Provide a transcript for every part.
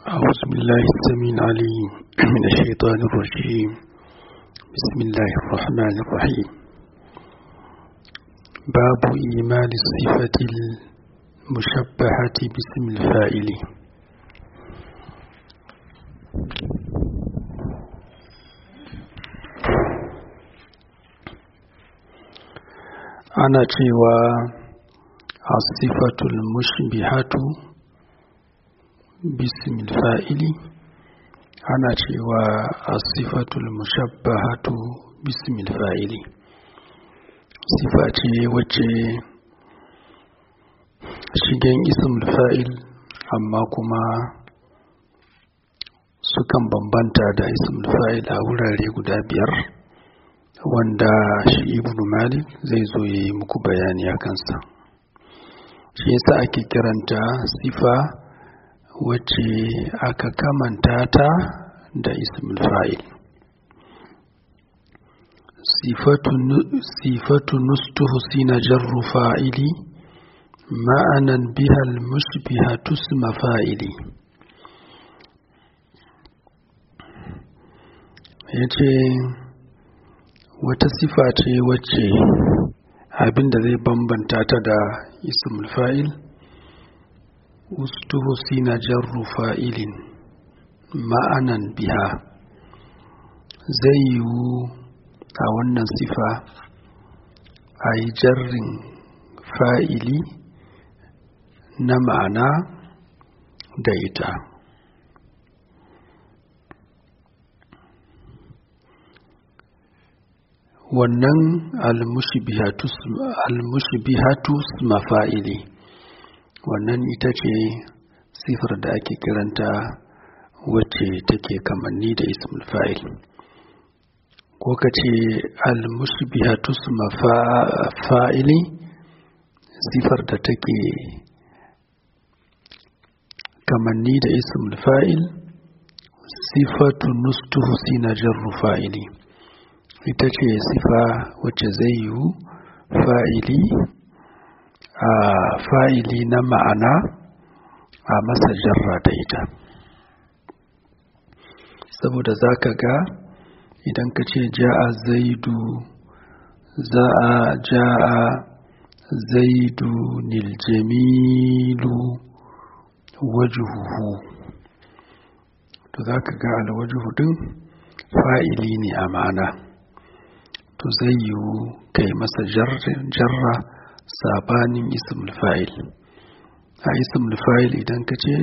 أعوذ بالله السميع العليم من الشيطان الرجيم بسم الله الرحمن الرحيم باب إيمان الصفة المشبهة باسم الفاعل أنا cewa الصفة المشبهة باسم الفاعل ana cewa asifatul mushabbahatu bismil fa'ili sifa ce wacce shigen ismul fa'il amma kuma sukan bambanta da ismul fa'il a wurare guda biyar wanda shi ibnu malik zai zo ya yi muku bayani a kansa shi yasa ake kiranta sifa wacce aka kamanta ta da ismul fa'il sifatu nustuhu sina jarru fa'ili ma'anan bihal mushbihatu isma fa'ili yace wata sifa ce wacce abinda zai bambanta ta da ismul fa'il ustuhusina jarru fa'ilin ma'anan biha zai yiwu a wannan sifa a yi jarrin fa'ili na ma'ana da ita wannan almushbihatu mafa'ili wannan ita ce sifar da ake kiranta wacce take kamanni da ismul fa'il ko ka ce al-mushbihatu fa'ili sifar da take kamanni da ismul fa'il sifatu nustuhu sina jarru fa'ili ita ce sifa wacce zai yiwu fa'ili a fa'ili na ma'ana a masa jarra da ita saboda za ka ga idan ka ce ja'a zaidu za a ja'a zaidu niljamilu wajuhu to za ka ga alwajuhu din fa'ili ne a ma'ana to zai yiwu kai masa jarra sabanin ismul fa'il a ismul fa'il idan ka ce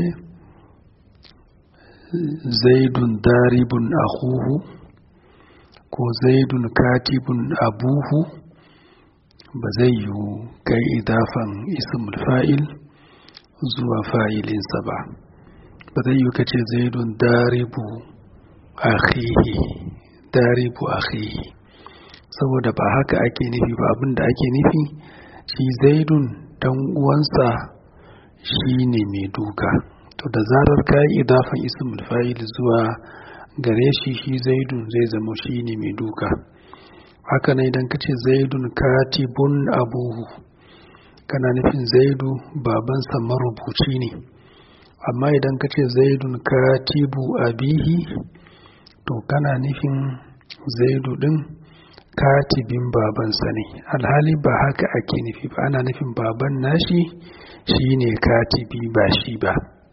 zaidun daribun akhuhu ko zaidun katibun abuhu ba zai yiwu kai idafan ismul fa'il zuwa fa'ilinsa ba ba zai yiwu ka ce zaidun daribu akhihi daribu akhihi saboda ba haka ake nufi ba abinda ake nufi shi zaidun dan uwansa shi ne mai duka to da zarar ka yi idafan ismul fa'il zuwa gare shi shi zaidun zai zama shi ne mai duka haka na idan ka ce zaidun katibun abuhu kana nufin zaidu babansa marubuci ne amma idan ka ce zaidun katibu abihi to kana nufin zaidu din katibin babansa ne alhali ba haka ake nufi ba ana nufin baban nashi shi ne katibi ba shi ba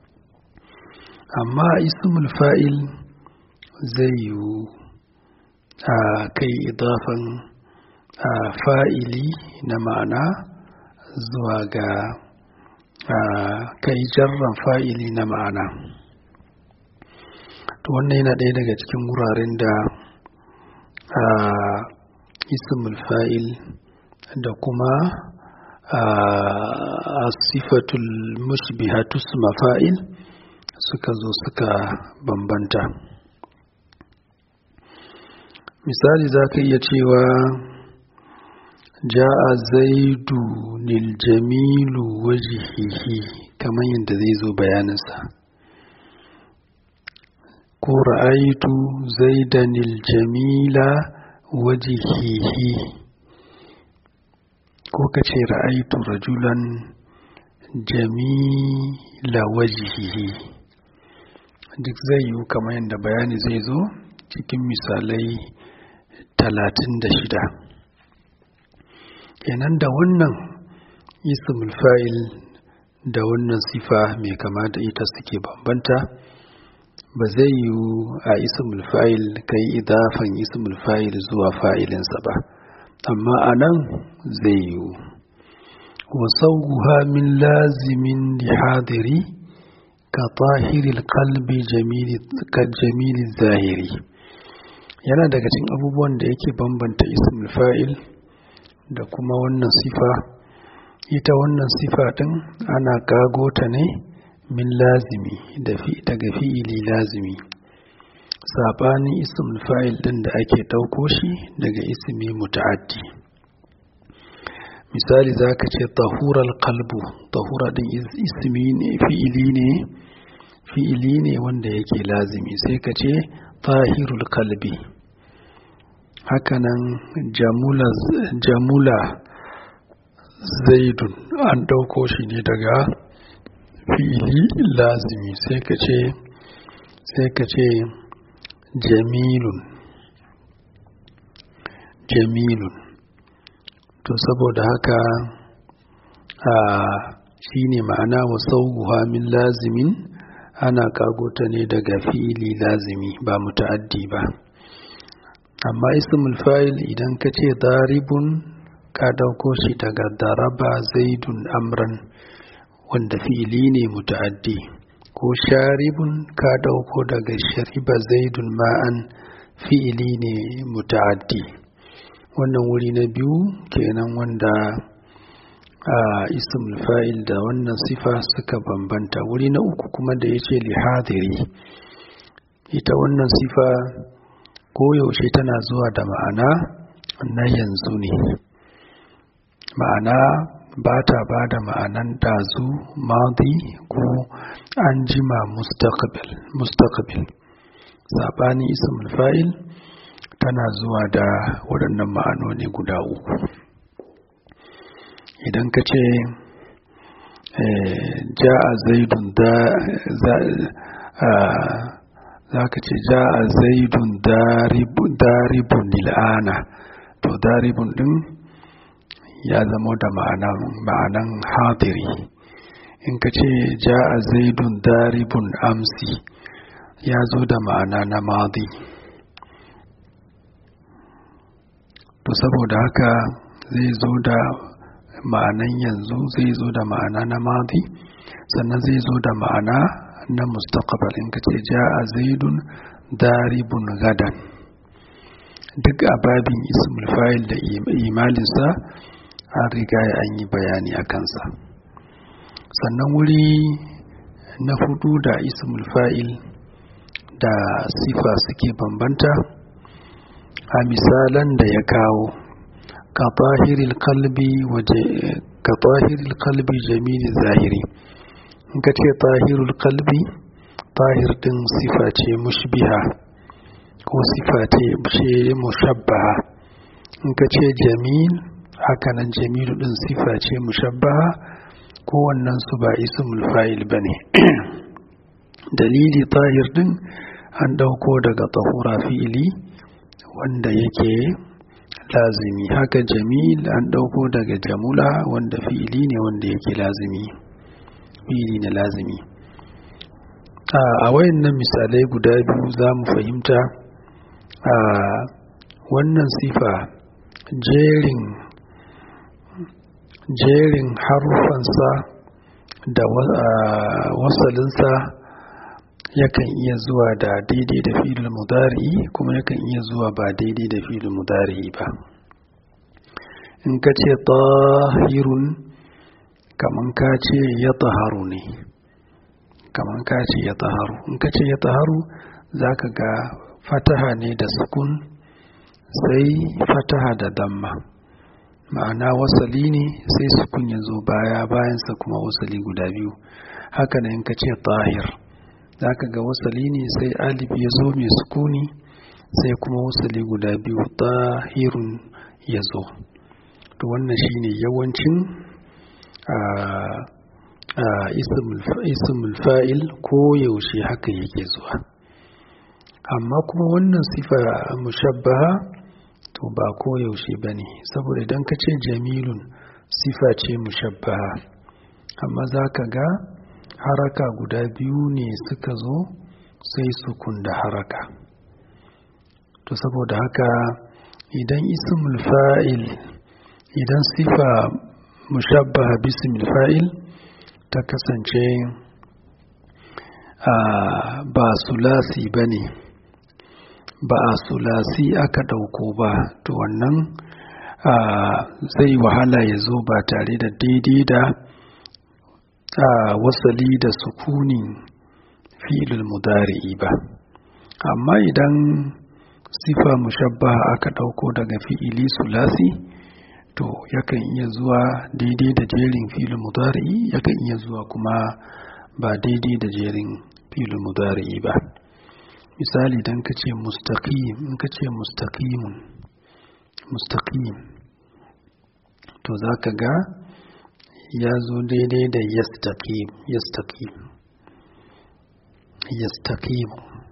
amma ismul fa'il zai yiwu a kai idafan a fa'ili na ma'ana zuwa ga kai jarran fa'ili na ma'ana to wannan yana ɗaya daga cikin wuraren da ismul fa'il da kuma a sifatul mushbihatu fa'il suka zo suka bambanta misali za ka iya cewa ja'a zaidu nil jamilu wajihihi kamar yadda zai zo bayaninsa ko ra'aitu zaidanil jamila wajihihi ko ka ce ra'aitu rajulan jamila wajihihi duk zai yiwu kamar yadda bayani zai zo cikin misalai talatin da shida kenan da wannan ismul fa'il da wannan sifa mai kama da ita suke bambanta ba zai yiwu a ismul fa'il kai idafan ismul fa'il zuwa fa'ilinsa ba amma a nan zai yiwu wasauguha min lazimin lihadiri ka tahiril kalbi jamili zahiri yana daga cikin abubuwan da yake bambanta ismul fa'il da kuma wannan sifa ita wannan sifa ɗin ana kago ta ne min lazimi daga fi'ili lazimi saɓanin ismul fa'il ɗin da ake ɗauko shi daga ismi muta'addi misali za ka ce tahural kalbu tahura ɗin ismi ne fi'ili ne fi'ili ne wanda yake lazimi sai ka ce tahirul kalbi hakanan jamula, jamula zaidun an ɗauko shi ne daga fi'ili lazimi sai ka ce sai ka ce jamilun jamilun to saboda haka a shi ne ma'ana wa sauguha min lazimin ana kagota ne daga fi'ili lazimi ba muta'addi ba amma ismul fa'il idan ka ce daribun ka dauko shi daga daraba zaidun amran wanda fi'ili ne muta'addi ko sharibun ka dauko daga shariba zaidun ma'an fi'ili ne muta'addi wannan wuri na biyu kenan wanda a ismul fa'il da wannan sifa suka bambanta wuri na uku kuma da ya ce lihadiri ita wannan sifa koyaushe tana zuwa da ma'ana na yanzu ne ma'ana ba ta ba da ma'anan dazu madi ko an jima mustaqbil saɓanin ismul fa'il tana zuwa da waɗannan ma'anoni guda uku idan ka ce ja'a zaidun da za ka ce ja'a zaidun daribun lil'ana to daribun din ya zama da ma'anan hadiri in ka ce ja'a zaidun daribun amsi ya zo da ma'ana na madi to saboda haka zai zo da ma'anan yanzu zai zo da ma'ana na madi sannan zai zo da ma'ana na mustaqbal in ka ce ja'a zaidun daribun gadan duk a babin ismul fa'il da imalinsa an riga an yi bayani a kansa sannan wuri na hudu da ismul fa'il da sifa suke bambanta a misalan da ya kawo ka tahiril kalbi waje ka tahiril kalbi jamili zahiri in ka ce tahirul kalbi tahir din sifa ce mushbiha ko sifa ce mushabbaha in ka ce jamil hakanan jamilu din sifa ce mushabbaha kowannen su ba ismul fa'il bane dalili tahir din an dauko daga tahura fi'ili wanda yake lazimi haka jamil an dauko daga jamula wanda fi'ili ne wanda yake lazimi fi'ili ne lazimi a wayannan misalai guda biyu za mu fahimta a wannan sifa jerin jerin harufansa da wasalinsa yakan iya zuwa da daidai da filin mudari kuma yakan iya zuwa ba daidai da filin mudari ba in ka ce tahirun kaman ka ce ya taharu ne kaman ka ce ya taharu in ka ce ya taharu za ka ga fataha ne da sukun sai fataha da damma ma'ana wasali ne sai sukun ya zo baya bayansa kuma wasali guda biyu haka ne in ka ce tahir za ka ga wasali ne sai alif ya zo mai sukuni sai kuma wasali guda biyu tahirun ya zo to wannan shine yawancin ismul fa'il ko yaushe haka yake zuwa amma kuma wannan sifa mushabbaha to ba ko yaushe ba ne saboda idan ka ce jamilun sifa ce mushabbaha amma za ka ga haraka guda biyu ne suka zo sai sukun da haraka to saboda haka idan ismul fa'il idan sifa mushabbaha bismil fa'il ta kasance ba sulasi ba ne ba a sulasi aka ɗauko ba to wannan zai wahala ya zo ba tare da daidai da wasali da sukunin fi'ilul mudari'i ba amma idan sifa mushabbaha aka ɗauko daga fi'ili sulasi to yakan iya zuwa daidai da jerin filin mudari'i yakan iya zuwa kuma ba daidai da jerin filin mudari'i ba misali dan ka ce mustaqim in ka ce mustaqimun mustaqim to za ka ga ya zo daidai da yastaqim yastaqim yastaqim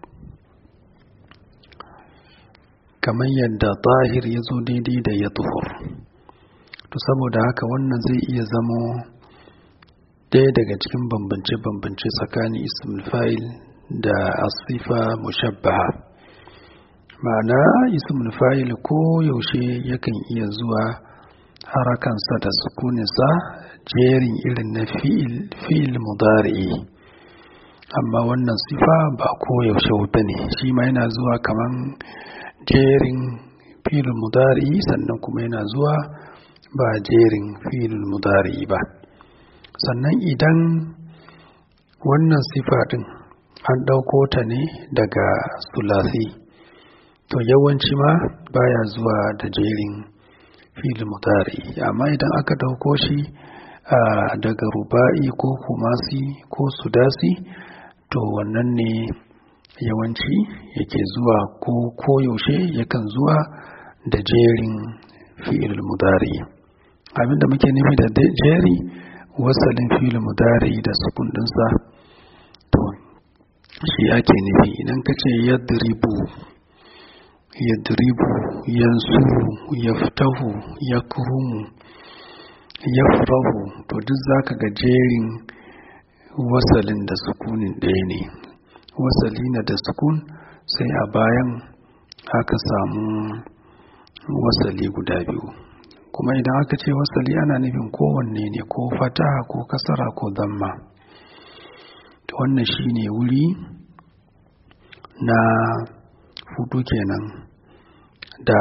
kamar yadda tahir ya zo daidai da ya tuhur to saboda haka wannan zai iya zamo ɗaya daga cikin bambance-bambance tsakanin ismul fa'il da asifa mushabbaha ma'ana ismul fa'il ko yaushe yakan iya zuwa harakansa da sukuninsa jerin irin na fi'il mudari'i amma wannan sifa ba ko yaushe ba ne shi ma yana zuwa kaman jerin fi'il mudari'i sannan kuma yana zuwa ba jerin fi'il mudari'i ba sannan idan wannan sifa ɗin an ɗauko ta ne daga sulasi to yawanci ma baya zuwa da jerin fil mudari amma idan aka ɗauko shi daga ruba'i ko kumasi ko sudasi to wannan ne yawanci yake zuwa ko koyaushe yakan zuwa da jerin fi'il mudari abinda muke nufi da jeri wasalin fi'il mudari da sukun ɗinsa to shi ake nufi idan ka ce yadribu yadribu yansuru yaftahu yakrumu yafrahu to duk zaka ga jerin wasalin da sukunin ɗaya ne wasali na da sukun sai a bayan aka samu wasali guda biyu kuma idan aka ce wasali ana nufin kowanne ne ko fataha ko kasara ko damma to wannan shine wuri na hudu kenan da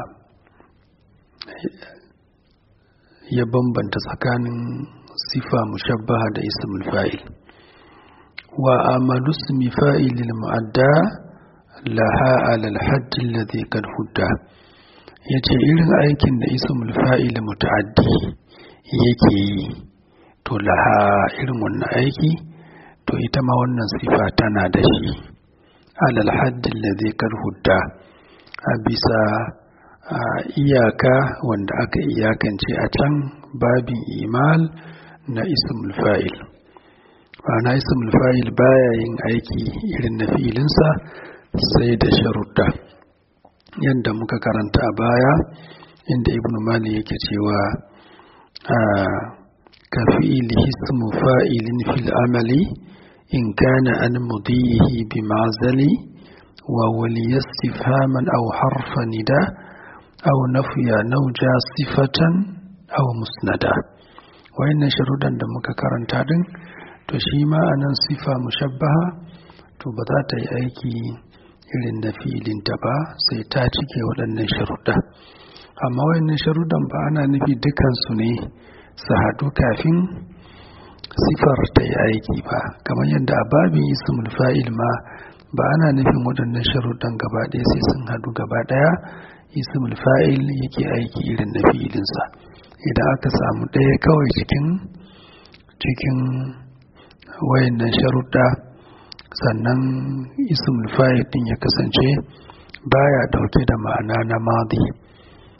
ya bambanta tsakanin sifa mushabbaha da ismul fa'il wa amalu ismi fa'ilil mu'adda laha alal hadd alladhi kad hudda yace irin aikin da ismul fa'il muta'addi yake yi to laha irin wannan aiki to ita ma wannan sifa tana da shi alal haddin da zai hudda a bisa iyaka wanda aka iyakance a can babin imal na ismul fa'il na ismul fa'il baya yin aiki irin na fi'ilinsa sai da sharuɗa yadda muka karanta a baya inda ibn mali yake cewa ka fi'ili ismu fa'ilin fil amali إن كان عن مضيه بمعزل وولي استفهاما أو حرف نداء أو نفي نوجا صفة أو مسندا وإن شرودا دمك كرنتا دين to shi ma a nan sifa mushabbaha to ba za ta yi aiki irin da filinta ba sai ta cike waɗannan sharuɗa amma waɗannan sharuɗan ba ana nufi dukansu ne su haɗu kafin sifar ta yi aiki ba kamar yadda a babin ismul fa'il ma ba ana nufin waɗannan sharuɗan gaba ɗaya sai sun haɗu gaba ɗaya ismul fa'il yake aiki irin na fi'ilinsa idan aka samu ɗaya kawai cikin cikin wayannan sharuɗa sannan ismul fa'il ɗin ya kasance baya ɗauke da ma'ana na madi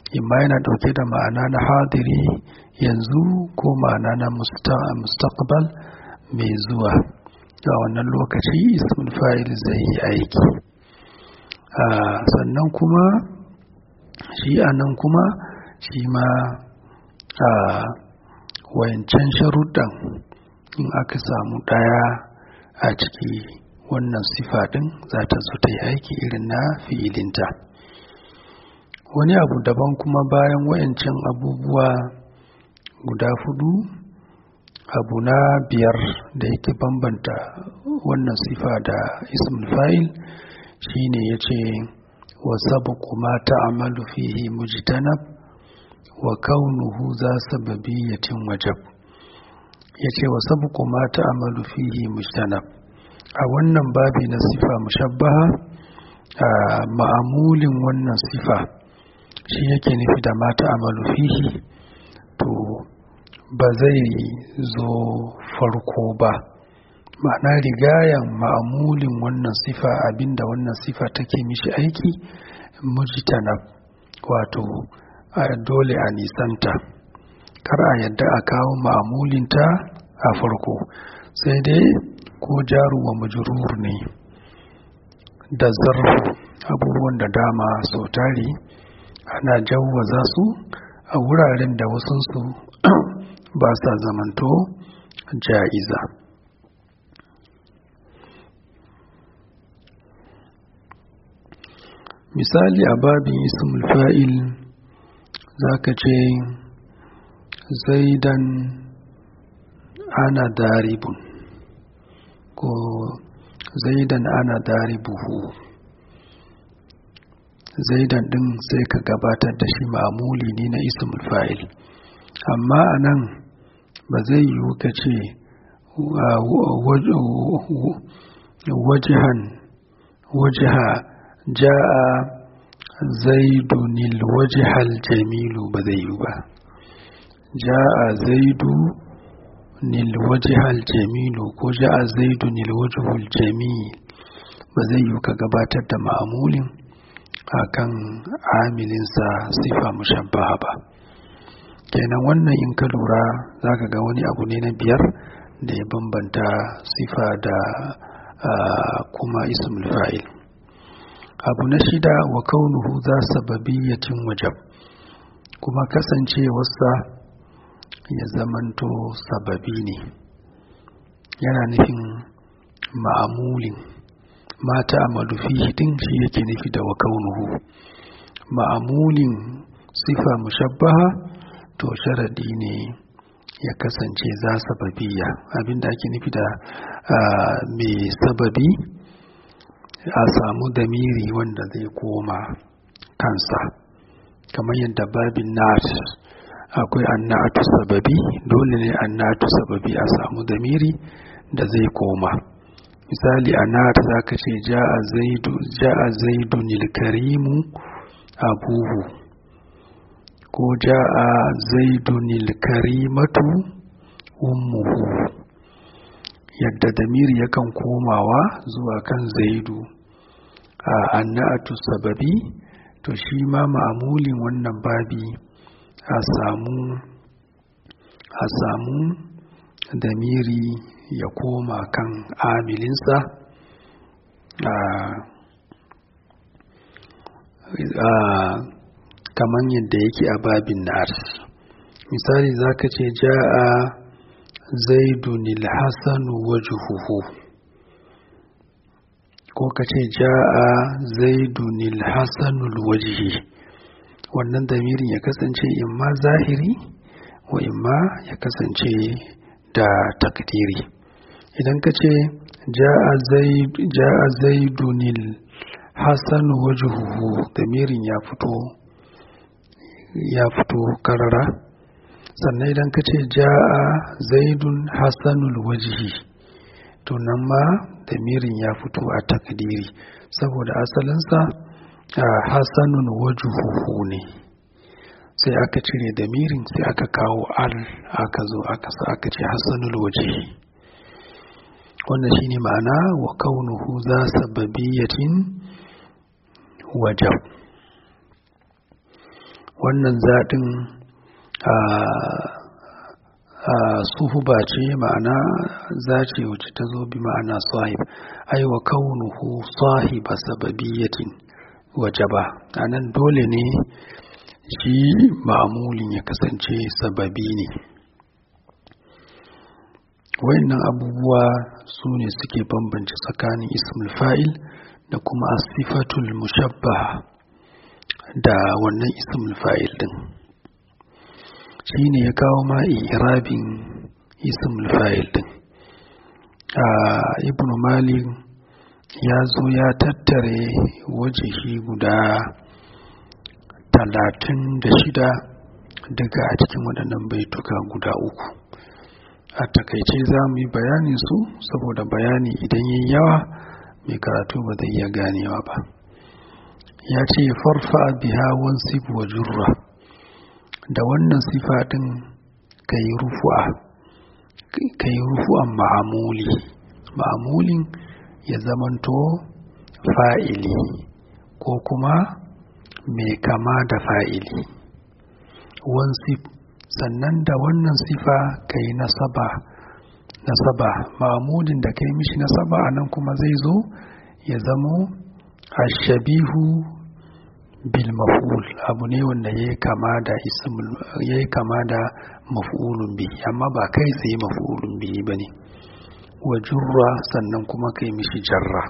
imma yana ɗauke da ma'ana na hadiri yanzu ko ma'ana na mustaqbal mai zuwa a wannan lokaci ismul fa'il zai yi aiki sannan kuma shi a nan kuma shi ma a wayancan sharuɗan in aka samu ɗaya a ciki wannan sifa ɗin za ta zo ta yi aiki irin na fi'ilinta wani abu daban kuma bayan wayancan abubuwa guda fudu abu na biyar da yake bambanta wannan sifa da ismul fa'il shine ya ce wa sabaku ma ta'amalu fihi mujtanab wa kaunuhu za sababiyatin wajab ya ce wa sabaku ma ta'amalu fihi mujtanab a wannan babi na sifa mushabbaha a ma'amulin wannan sifa shi yake nufi da ma ta'amalu fihi to ba zai zo farko ba ma'ana rigayen ma'amulin wannan sifa abinda wannan sifa take mishi aiki mujtana wato a dole a nisanta kar a yadda a kawo ma'amulinta a farko sai dai ko jaru wa majrur ne da zarfu abubuwan da dama sau tari ana jawwaza su a wuraren da wasunsu ba sa zamanto ja'iza misali a babin ismul fa'il za ka ce zaidan ana daribun ko zaidan ana daribuhu zaidan din sai ka gabatar da shi ma'amuli ne na ismul fa'il amma a nan ba zai yiwu ka ce wajihan wajiha ja'a zaidunil wajihal jamilu ba zai yiwu ba ja'a zaidu nil wajihal jamilu ko ja'a zaidunil wajihul jamil ba zai yiwu ka gabatar da ma'amulin akan amilinsa sifa mushabbaha ba kenan wannan in ka lura za ka ga wani abu ne na biyar da ya bambanta sifa da kuma ismul fa'il abu na shida wa kaunuhu za sababiyyatin wajab kuma kasancewarsa ya zamanto sababi ne yana nufin ma'amulin mata amalu fihi din shi yake nufi da wa kaunuhu ma'amulin sifa mushabbaha to sharadi ne ya kasance za sababiya abinda ake nufi da mai sababi a samu damiri wanda zai koma kansa kamar yadda babin nat akwai annatu sababi dole ne annatu sababi a samu damiri da zai koma misali annat za ka ce ja'a zaidu nilkarimu abuhu ko ja'a zaidunil karimatu ummuhu yadda damiri yakan komawa zuwa kan zaidu a annatu sababi to shi ma ma'amulin wannan babi a samu a samu damiri ya koma kan amilinsa a kamar yadda yake a babin nar misali za ka ce ja'a zaidunil hasanu wajhuhu ko ka ce ja'a zaidunil hasanul wajhi wannan damirin ya kasance imma zahiri wa imma ya kasance da takdiri idan ka ce ja'a zaidunil hasanu wajhuhu damirin ya fito ya fito karara sannan idan ka ce ja'a zaidun hassanul wajihi to nan ma damirin ya fito a takdiri saboda asalinsa a hassanun wajuhuhu ne sai aka cire damirin sai aka kawo al aka zo aka sa aka ce hassanul wajihi wannan shine ma'ana wa kaunuhu za sababiyatin wajab wannan zaɗin suhuba ce ma'ana zace wacce ta zo bi ma'ana sahib ai wa kaunuhu sahiba sababiyatin wajaba anan dole ne shi ma'amulin ya kasance sababi ne wayannan abubuwa su ne suke bambance tsakanin ismul fa'il da kuma asifatul mushabbaha da wannan ismul fa'il din shi ne ya kawo ma irabin ismul fa'il din ibn malik ya zo ya tattare wajihi guda talatin da shida daga a cikin waɗannan baituka guda uku a takaice za mu yi bayanin su saboda bayani idan yi yawa mai karatu ba zai iya ganewa ba ya ce farfa biha wansib wa jurra da wannan sifa ɗin ka yi rufu'a ka yi rufu'an ma'amuli ma'amulin ya zamanto fa'ili ko kuma mai kama da fa'ili wansib sannan da wannan sifa ka yi nasaba nasaba ma'amulin da ka yi mishi nasaba a nan kuma zai zo ya zamo ashabihu bil maf'ul abu ne wanda yayi kama da ismul yayi kama da maf'ulun bi amma ba kai tsaye maf'ulun bi bane wa jurra sannan kuma kai mishi jarra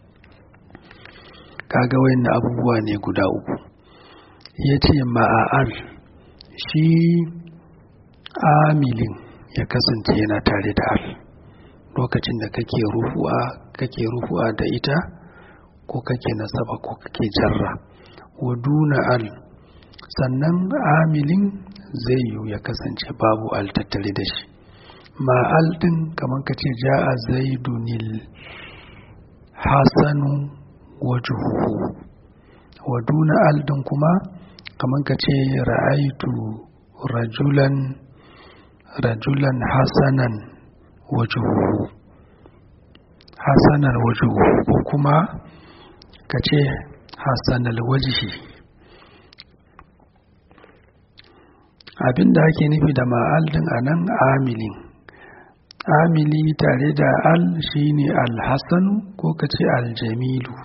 kaga wayannan abubuwa ne guda uku yace ma'al shi amilin ya kasance yana tare da al lokacin da kake rufu'a kake rufu'a da ita ko kake nasaba ko kake jarra wa duna al sannan amilin zai yiwu ya kasance babu al tattare da shi ma al din kamar ka ce ja'a zaidunil hasanu wajhuhu wa duna al din kuma kamar ka ce ra'aitu rajulan rajulan hasanan wajhuhu hasanan wajhuhu ko kuma ka ce hasanal wajhi abinda ake nufi da ma'al din a nan amilin amili tare da al shine alhassanu ko ka ce aljamilu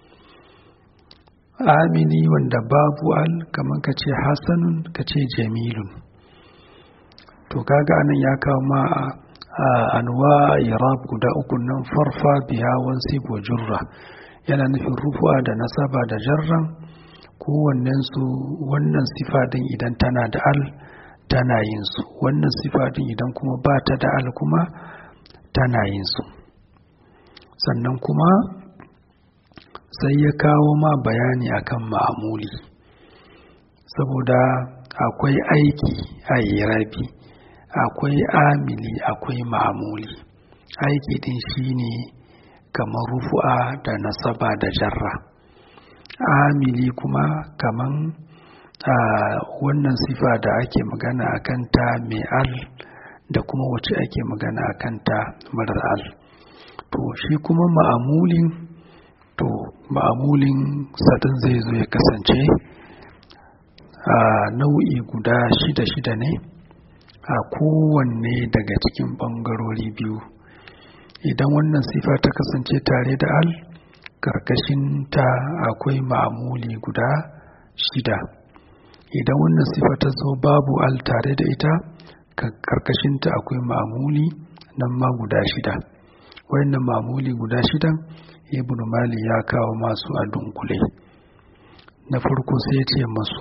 amili wanda babu al kamar ka ce hassanun ka ce jamilun to kaga anan ya kawo ma a anwa irab guda uku nan farfa biya wansi wa jurra yana nufin rufuwa da nasaba da jarran kowannen su wannan sifa din idan tana da al tana yin su wannan sifa din idan kuma ba ta da al kuma tana yin su sannan kuma sai ya kawo ma bayani akan ma'amuli saboda akwai aiki a irabi akwai amili akwai ma'amuli aiki din shine kamar rufu'a da nasaba da jarra amili kuma kaman a wannan sifa da ake magana a kanta mai al da kuma wacce ake magana a kanta marar al to shi kuma ma'amulin to ma'amulin sadin zai zo ya kasance a nau'i guda shida-shida ne a kowanne daga cikin ɓangarori biyu idan wannan sifa ta kasance tare da al ta akwai ma'amuli guda shida idan wannan sifa ta zo babu al tare da ita karkashinta akwai ma'amuli nan ma guda shida wayannan ma'amuli guda shidan ibn mali ya kawo masu a dunkule na farko sai ce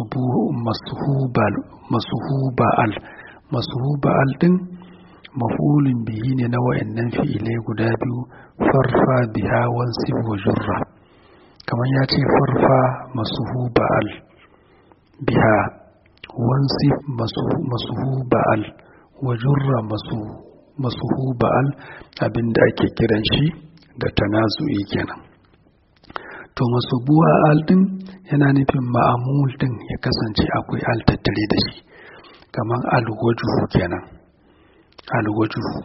masuhuba al masuhuba al din mafulin bihi ne na wayannan fi'ilai guda biyu farfa biha wansib wa jurra kamar ya ce farfa masuhuba al biha wansib masuhuba al wa jurra masuhuba al abinda ake kiran shi da tanazu'i kenan to masubuwa al din yana nufin ma'amul din ya kasance akwai al tattare da shi kamar alwajuhu kenan alwajuhu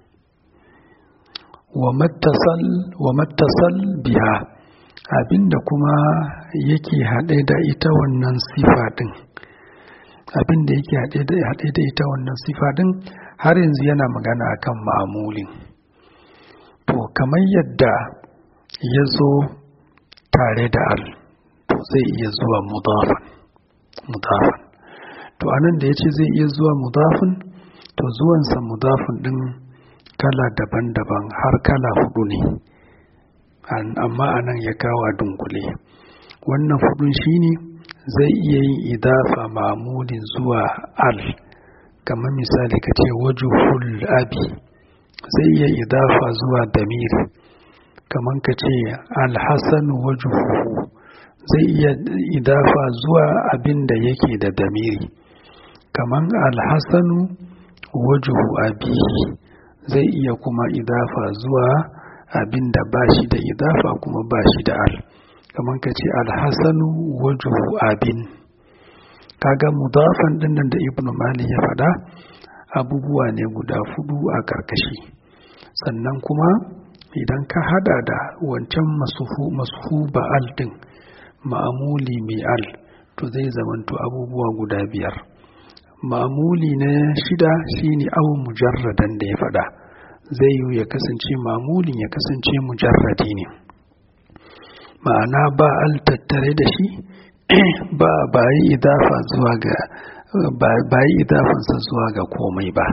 wa mattasal wa mattasal biha abinda kuma yake haɗe da ita wannan sifa din abin da yake haɗe da ita wannan sifa din har yanzu yana magana akan ma'amulin to kamar yadda ya zo tare da al to zai iya zuwa mudafan mudafan to anan da ya ce zai iya zuwa mudafin to zuwansa mudafin din kala daban-daban har kala hudu ne amma anan ya kawo dunkule wannan hudun shine zai iya yin idafa mamulin zuwa al kamar misali ka ce wajuhul abi zai iya idafa zuwa damir kamar ka ce alhassanu wajuhu zai iya idafa zuwa abin da yake da damiri kamar alhassanu wajuhu abihi zai iya kuma idafa zuwa abin da ba shi da idafa kuma ba shi da al kamar ka ce alhassanu wajuhu abin kaga mudafan dinnan da ibn mali ya faɗa abubuwa ne guda fudu a karkashi sannan kuma idan ka hada da wancan masuhu ba'al din ma'amuli mai al to zai zamanto abubuwa guda biyar ma'amuli na shida shine awon mujarradan da ya faɗa zai yi ya kasance ma'amulin ya kasance mujarradi ne ma'ana ba al tattare da shi ba ba yi idafa zuwa ga ba yi idafansa zuwa ga komai ba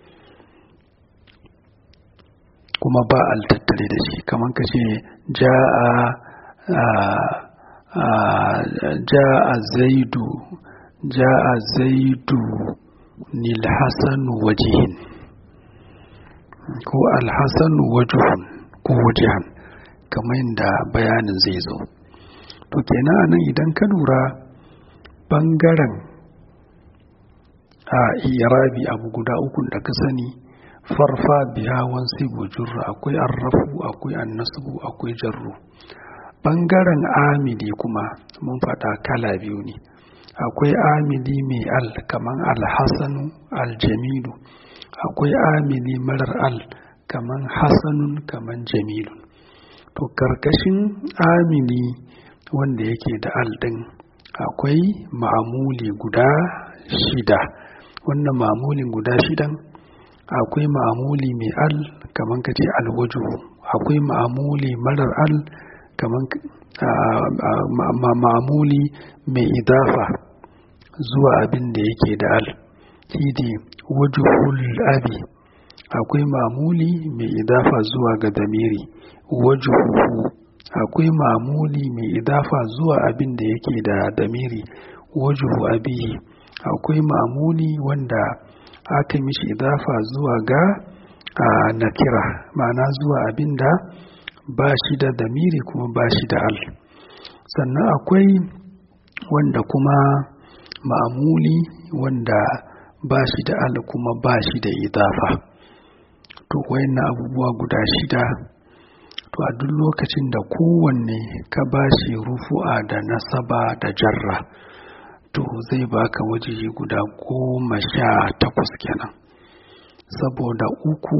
kuma ba al tattare da shi kamar ka ce ja'a zaidu ja'a zaidu nil hasanu wajihin ko alhassanu wajuhun ko wajihan kamar yadda bayanin zai zo to kenan nan idan ka lura bangaren a irabi abu guda uku da ka sani farfa biya wansi bujurra akwai arrafu akwai annasbu akwai jarru bangaren amili kuma mun faɗa kala biyu ne akwai amili mai al kaman alhassanu aljamilu akwai amili marar al kaman hasanun kaman jamilun to karkashin amili wanda yake da al ɗin akwai ma'amuli guda shida wannan ma'amulin guda shidan akwai ma'amuli mai al kaman kace alwaju akwai ma'amuli marar al kaman ma'amuli mai idafa zuwa abin da yake da al shine wajhul abi akwai ma'amuli mai idafa zuwa ga damiri wajhuhu akwai mamuli mai idafa zuwa abin da yake da damiri wajhu abihi akwai mamuli wanda aka mishi idafa zuwa ga nakira ma'ana zuwa abin da ba shi da damiri kuma ba shi da al sannan akwai wanda kuma ma'amuli wanda ba shi da al kuma ba shi da idafa to wayannan abubuwa guda shida to a duk lokacin da kowanne ka ba shi rufu'a da nasaba da jarra to zai baka wajeji guda goma sha takwas kenan saboda uku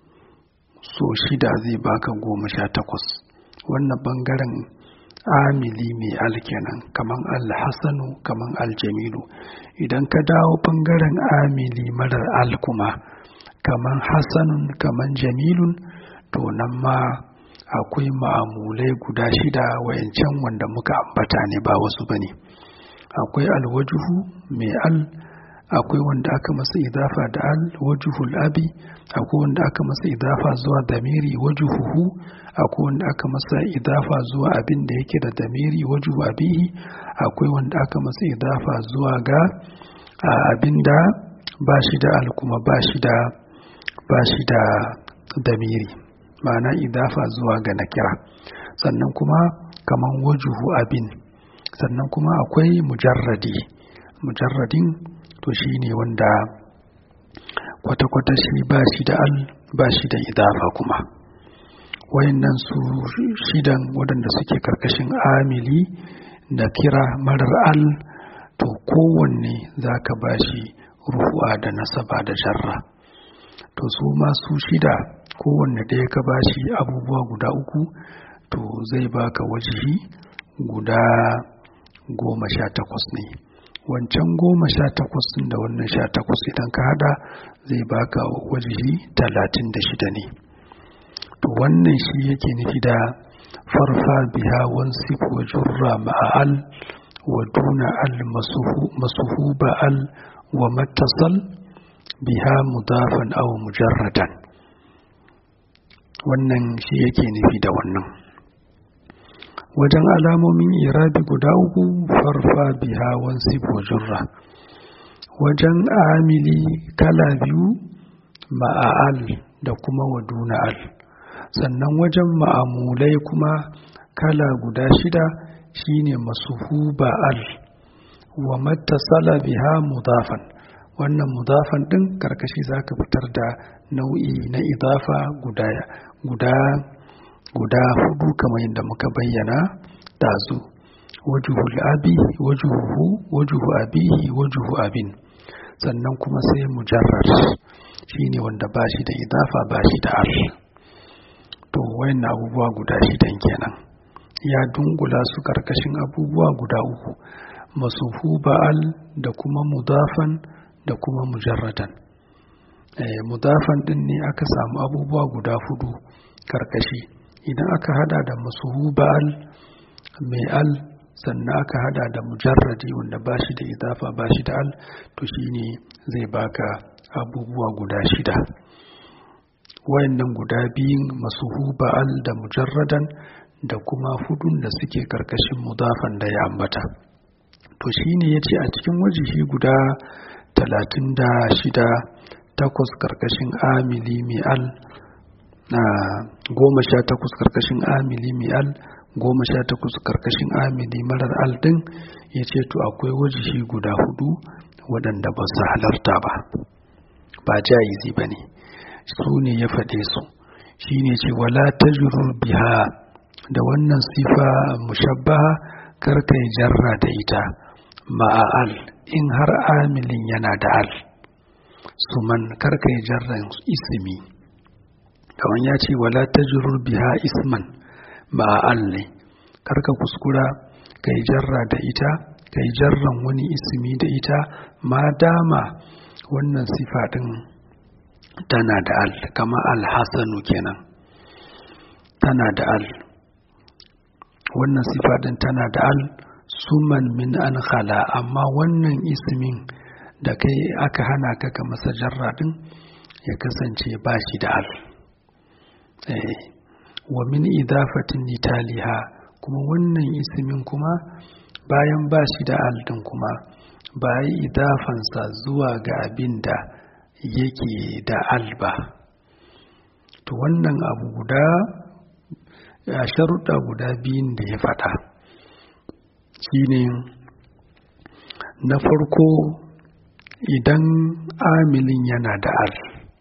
so shida zai baka goma sha takwas wannan bangaren amili mai al kenan kaman alhassanu kaman aljamilu idan ka dawo bangaren amili marar al kuma kaman hassanun kaman jamilun to nan ma akwai ma'amulai guda shida wayancan wanda muka ambata ne ba wasu ba ne akwai alwajuhu mai al akwai wanda aka masa idafa da al wajuhul abi akwai wanda aka masa idafa zuwa damiri wajuhuhu akwai wanda aka masa idafa zuwa abin da yake da damiri wajuhu abihi akwai wanda aka masa idafa zuwa ga abin da ba shi da al kuma ba shi da ba shi da damiri ma'ana idafa zuwa ga nakira sannan kuma kaman wajuhu abin sannan kuma akwai mujarradi mujarradin to shi ne wanda kwata-kwata shi ba shi da al ba shi da idafa kuma wayannan su shidan waɗanda suke karkashin amili da kira marar al to kowanne za ka ba shi rufu'a da nasaba da jarra to su masu shida kowanne ɗaya ka ba shi abubuwa guda uku to zai baka wajihi guda goma sha takwas ne wancan goma sha takwas da wannan sha takwas idan ka hada zai baka wajihi talatin da shida ne to wannan shi yake nufi da farfa biha wansif wa jurra ma'al wa duna al masuhu ba'al wa mattasal biha mudafan aw mujarradan wannan shi yake nufi da wannan wajen alamomin irabi guda uku farfa biha wansif wa jurra wajen amili kala biyu ma'al da kuma wa duna al sannan wajen ma'amulai kuma kala guda shida shine masuhuba al wa mattasala biha mudafan wannan mudafan din karkashi zaka fitar da nau'i na idafa guda guda guda hudu kamar yadda muka bayyana dazu wajuhul abi wajuhu wajuhu abihi wajuhu abin sannan kuma sai mujarrar shine wanda ba shi da idafa ba shi da al to wayan abubuwa guda shidan kenan ya dungula su karkashin abubuwa guda uku masuhu ba'al da kuma mudafan da kuma mujarradan eh, mudafan din ne aka samu abubuwa guda hudu karkashi idan aka hada da masuhu ba'al mai al sannan aka hada da mujarradi wanda ba shi da idafa ba shi da al to shine zai baka abubuwa guda shida wayannan guda biyun masuhu ba'al da mujarradan da kuma hudun da suke karkashin mudafan da ya ambata to shine yace a cikin wajihi guda talatin da shida takwas karkashin amili mi'al na goma sha takwas karkashin amili mi'al goma sha takwas karkashin amili marar al din ya ce to akwai wajihi guda hudu waɗanda ba su halarta ba ba jayizi ba ne su ne ya faɗe su shi ne ce wala ta biha da wannan sifa mushabbaha karka yi jarra da ita ma'al in har amilin yana da al suman karka yi jarran ismi kamar ya ce wala ta biha isman ma'al ne karka kuskura ka yi jarra da ita ka yi jarran wani ismi da ita ma dama wannan sifa ɗin tana da al kama alhassanu kenan tana da al wannan sifa ɗin tana da al suman min an khala amma wannan ismin da kai aka hana ka ka masa jarra ɗin ya kasance ba shi da al wa min idafatin italiha kuma wannan ismin kuma bayan ba shi da al ɗin kuma ba yi idafansa zuwa ga abin da yake da alba to wannan abu guda a sharuɗa guda biyun da ya faɗa shine na farko idan amilin yana da al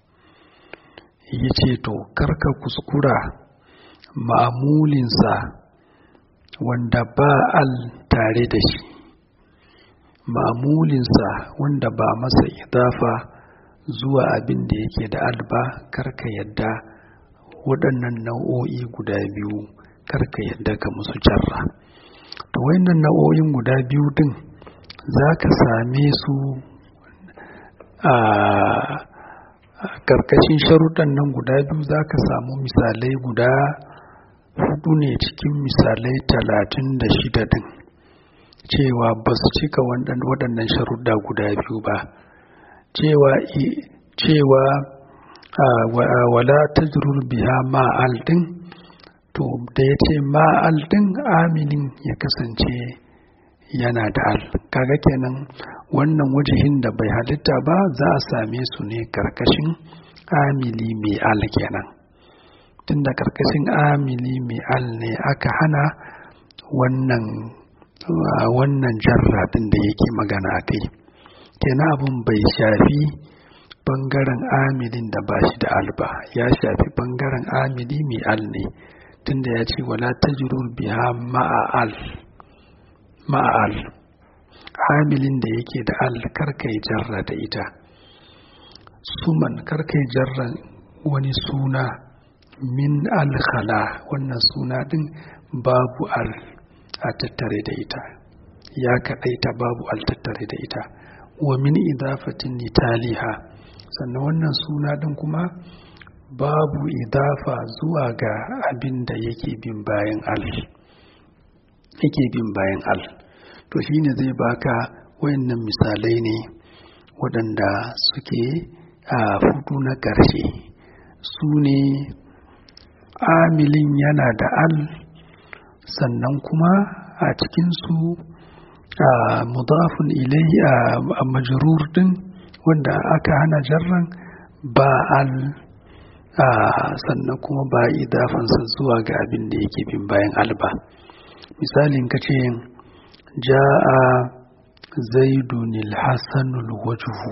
ya ce to karka kuskura ma'amulinsa wanda ba al tare da shi ma'amulinsa wanda ba masa idafa zuwa abin da yake da alba karka yadda waɗannan nau'o'i guda biyu karka yadda ka musu jarra to wayannan nau'o'in guda biyu din za ka same su a karkashin sharuɗan nan guda biyu za ka samu misalai guda hudu ne cikin misalai talatin da shida din cewa ba su cika waɗannan sharuɗa guda biyu ba cewa cewa wala tajrur biha ma'al din to da ya ce ma'al din aminin ya kasance yana da al kaga kenan wannan wajihin da bai halitta ba za a same su ne karkashin amili mai al kenan tunda karkashin amili mai al ne aka hana wannan wannan jarra din da yake magana kai kenan abun bai shafi bangaren amilin da ba shi da alba ya shafi bangaren amili mai al ne tunda ya ce wala tajrur biha ma'al ma'al amilin da yake da al karkai jarra da ita suman karkai jarra wani suna min alkhala wannan suna din babu al a tattare da ita ya kaɗaita babu altattare da ita wa min idafatin nitaliha sannan wannan suna ɗin kuma babu idafa zuwa ga abin da yake bin bayan al yake bin bayan al to shine zai baka wayannan misalai ne waɗanda suke a fudu na ƙarshe su ne amilin yana da al sannan kuma a cikinsu a mudafun ilai a majrur din wanda aka hana jarran ba al sannan kuma ba idafansa zuwa ga abin da yake bin bayan alba misalin ka ce ja'a zaidun alhassanul wajhu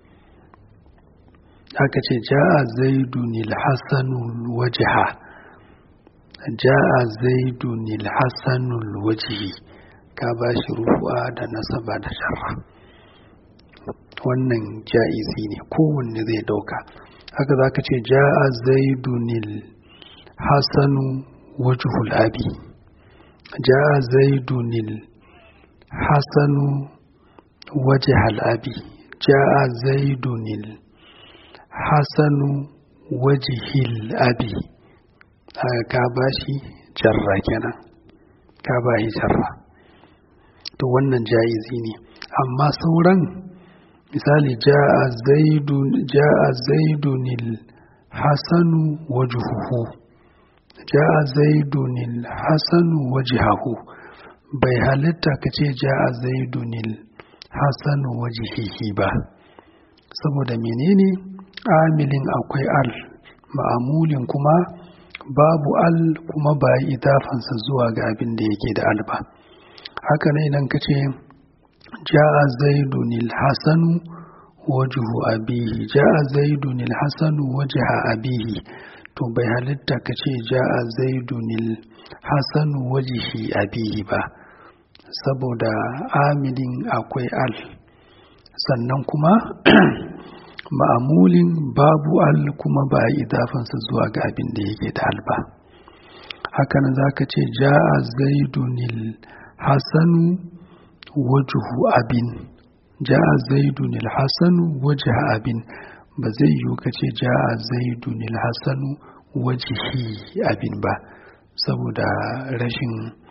aka ce ja'a zaidun alhassanul wajha ja'a zaidun alhassanul wajhi ka ba shi rufu'a da nasaba da sharra wannan ja'izi ne kowanne zai dauka haka za ka ce ja'a zaidunil hasanu wajhul abi ja'a zaidunil hasanu wajhal abi ja'a zaidunil hasanu wajhil abi ka ba shi jarra kenan ka ba shi jarra to wannan ja'izi ne amma sauran misali ja'a zaidun ja'a zaidunil hasanu wajhuhu ja'a zaidunil hasanu wajhahu bai halitta ka ce ja'a zaidunil hasanu wajhihi ba saboda menene amilin akwai al ma'amulin kuma babu al kuma ba idafansa zuwa ga abin da yake da al ba haka ne idan ka ce ja'a zaidun hasanu wajhu abihi ja'a zaidun hasanu wajha abihi to bai halitta ka ce ja'a zaidun hasanu wajhi abihi ba saboda amilin akwai al sannan kuma ma'amulin babu al kuma ba a idafansa zuwa ga abin da yake da al ba hakan za ka ce ja'a zaidunil hasanu wajhu abin ja'a zaidun al-hasanu wajha abin ba zai yiwu kace ja'a zaidun al-hasanu wajhi abin ba saboda rashin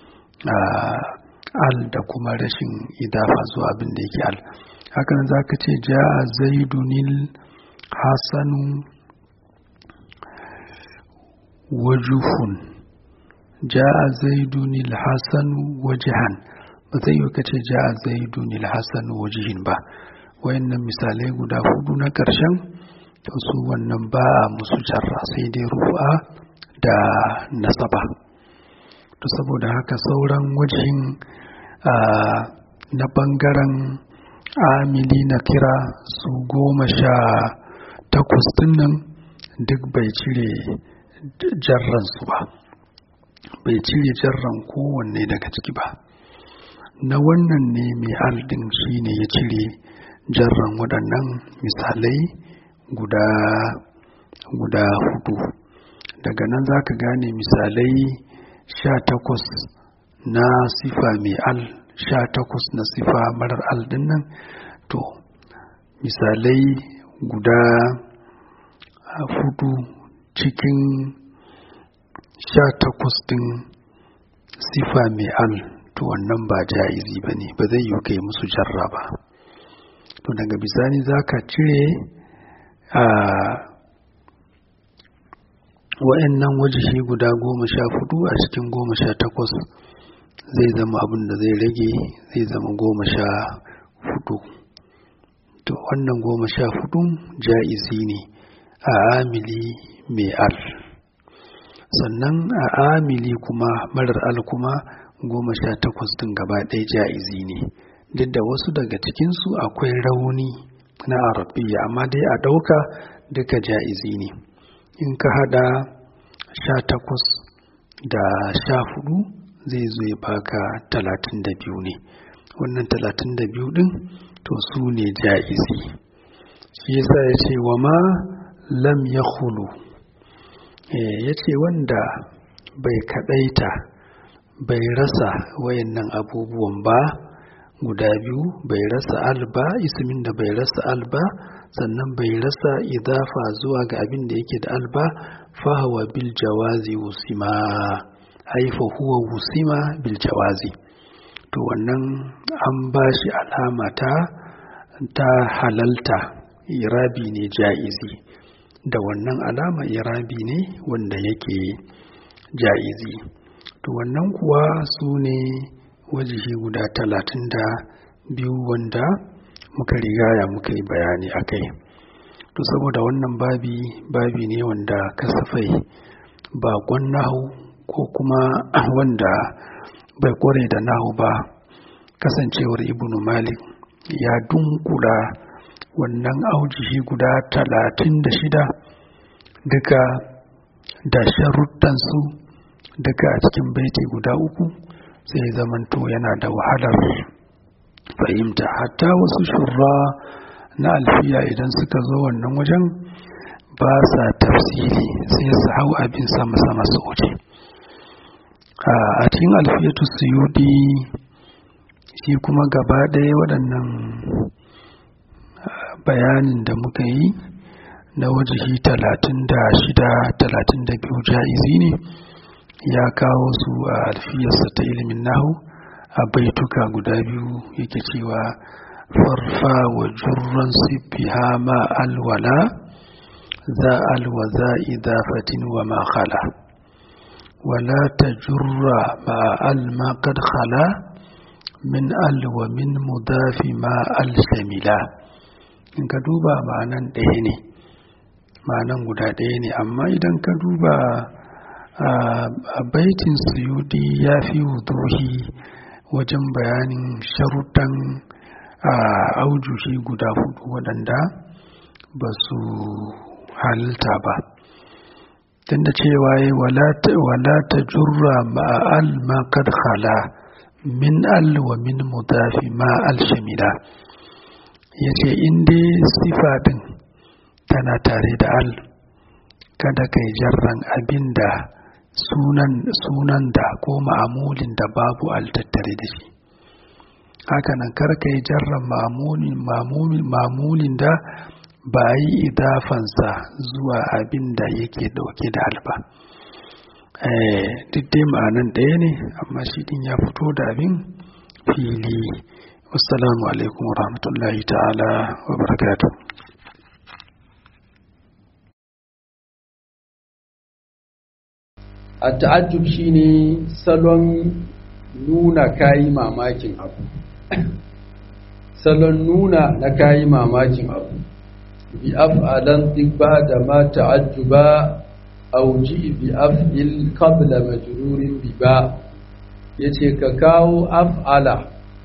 al da kuma rashin idafa zuwa abin da yake al hakan zaka ce ja'a zaidun al-hasanu wajhun ja'a zaidun al-hasanu wajhan ba zai yi kace ja a zaidu nil hasan wajihin ba wayannan misalai guda hudu na ƙarshen to su wannan ba a musu jarra sai dai rufa da nasaba to saboda haka sauran wajihin na bangaren amili na kira su goma sha takwas nan duk bai cire jarransu ba bai cire jarran kowanne daga ciki ba na wannan ne mai aldin shi ne ya cire jarran waɗannan misalai guda guda hudu daga nan za ka gane misalai sha takwas na sifa mai al sha takwas na sifa marar al nan to misalai guda hudu cikin sha takwas din sifa mai al to wannan ba ja'izi ba ne ba zai yi kai musu jarra ba to daga bisani za ka cire a wa'annan wajishi guda goma sha hudu a cikin goma sha takwas zai zama abin da zai rage zai zama goma sha hudu to wannan goma sha hudu ja'izi ne a amili mai al sannan a amili kuma marar al kuma goma sha takwas din gaba ɗaya ja'izi ne duk da wasu daga cikinsu akwai rauni na arabiya amma dai a ɗauka duka ja'izi ne in ka hada sha takwas da sha hudu zai zo ya baka talatin da biyu ne wannan talatin da biyu din to su ne ja'izi shi yasa ya ce wa ma lam ya hulu ya ce wanda bai kadaita bai rasa wayannan abubuwan ba guda biyu bai rasa alba ismin da bai rasa alba sannan bai rasa idafa zuwa ga abin da yake da alba fahawa bil jawazi wusima haifa huwa wusima bil jawazi to wannan an ba shi alama ta ta halalta irabi ne ja'izi da wannan alama irabi ne wanda yake ja'izi to wannan kuwa su ne wajihi guda talatin da biyu wanda muka rigaya muka yi bayani a kai to saboda wannan babi babi ne wanda kasafai bakon nahu ko kuma wanda bai kware da nahu ba kasancewar ibnu malik ya dunkula wannan aujihi guda talatin da shida duka da sharuttansu duka a cikin baiti guda uku sai zamanto yana da wahalar fahimta hatta wasu shurra na alfiya idan suka zo wannan wajen ba sa tafsiri sai su hau abin sama-sama su wuce a cikin alfiyatu suyudi shi kuma gaba ɗaya waɗannan bayanin da muka yi na wajihi talatin da shida talatin da biyu ja'izi ne ya kawo su a alfiyarsa ta ilimin nahu a baituka guda biyu yake cewa farfa wa jurran sibbiha ma alwala za alwa za idafatin wa ma khala wala ta jurra ma al ma qad khala min al wa min mudafi ma al shamila in ka duba ma'anan ɗaya ne ma'anan guda ɗaya ne amma idan ka duba a baitin suyudi ya fi wuduhi wajen bayanin sharuɗan aujuhi guda hudu waɗanda ba su halitta ba tunda cewa ya wala ta jurra ma'al ma kad khala min al wa min mudafi ma al shamila ya ce inda sifa ɗin tana tare da al kada kai jarran abin da sunan da ko ma'amulin da babu al tattare da shi hakanan karka yi jarran ma'amulin da ba yi idafansa zuwa abin da yake dauke da alba duk dai ma'anan ɗaya ne amma shi din ya fito da abin fili wassalamu alaikum wa rahmatullahi ta'ala wa barakatuh a ta'ajjub shine salon nuna kayi mamakin abu salon nuna na kayi mamakin abu bi af'alan tibba da ma ta'ajjuba aw ji bi af'il qabla majrurin bi ba yace ka kawo af'ala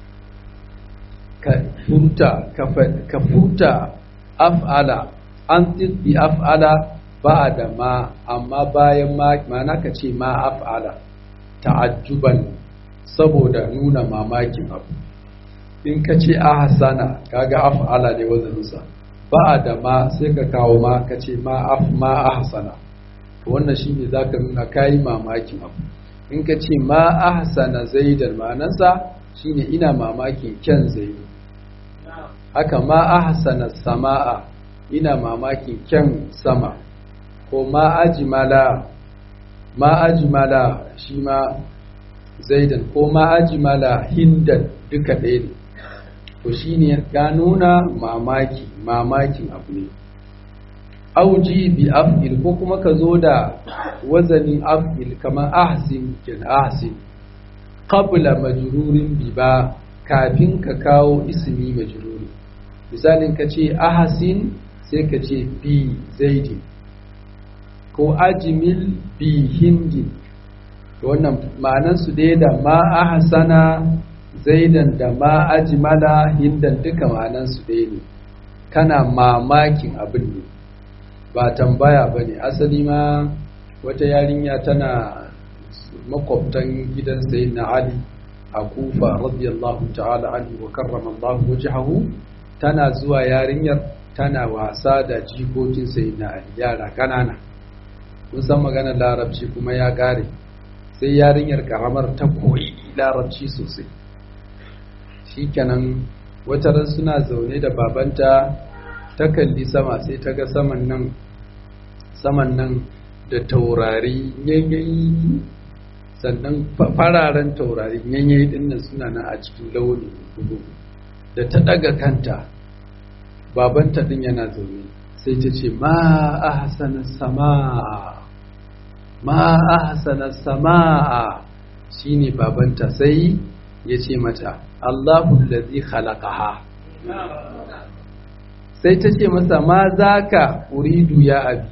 ka furta ka furta af'ala an bi af'ala ba da ma amma bayan ma mana ka ce ma af'ala ta'ajjuban saboda nuna mamakin abu in ka ce ahsana kaga af'ala ne wazaninsa ba da ma sai ka kawo ma ka ce ma af ma ahsana wannan shine zaka nuna kayi mamakin abu in ka ce ma ahsana zaidan ma'anarsa shine ina mamakin kyan zaidu haka ma ahsana sama'a ina mamakin kyan sama ko ma ajmala ma ajmala shi ma zaidan ko ma ajmala hindan duka ɗaya ne to shine ya nuna mamaki mamakin abu ne auji bi af'il ko kuma ka zo da wazanin af'il kamar ahsin kin ahsin qabla majrurin bi ba kafin ka kawo ismi majruri misalin ka ce ahsin sai ka ce bi zaidin ko ajmil bi hindin wannan ma'anan su dai da ma ahsana zaidan da ma ajmala hindan duka ma'anan su dai ne kana mamakin abin ne ba tambaya ba ne asali ma wata yarinya tana makwabtan gidan sayin na ali a kufa radiyallahu ta'ala anhu wa karrama Allah wajhahu tana zuwa yarinyar tana wasa da jikokin sayin na ali yara kanana kun san maganar larabci kuma ya kare sai yarinyar karamar ta koyi larabci sosai shikenan wata ran suna zaune da babanta ta kalli sama sai ta ga saman nan saman nan da taurari yanyayi sannan fararen taurari yanyayi dinnan suna nan a cikin launi hudu da ta daga kanta babanta din yana zaune sai ta ce ma ahsana samaa ma ahsana samaa shine babanta sai ya ce mata Allahu allazi khalaqaha sai ta ce masa ma zaka uridu ya abi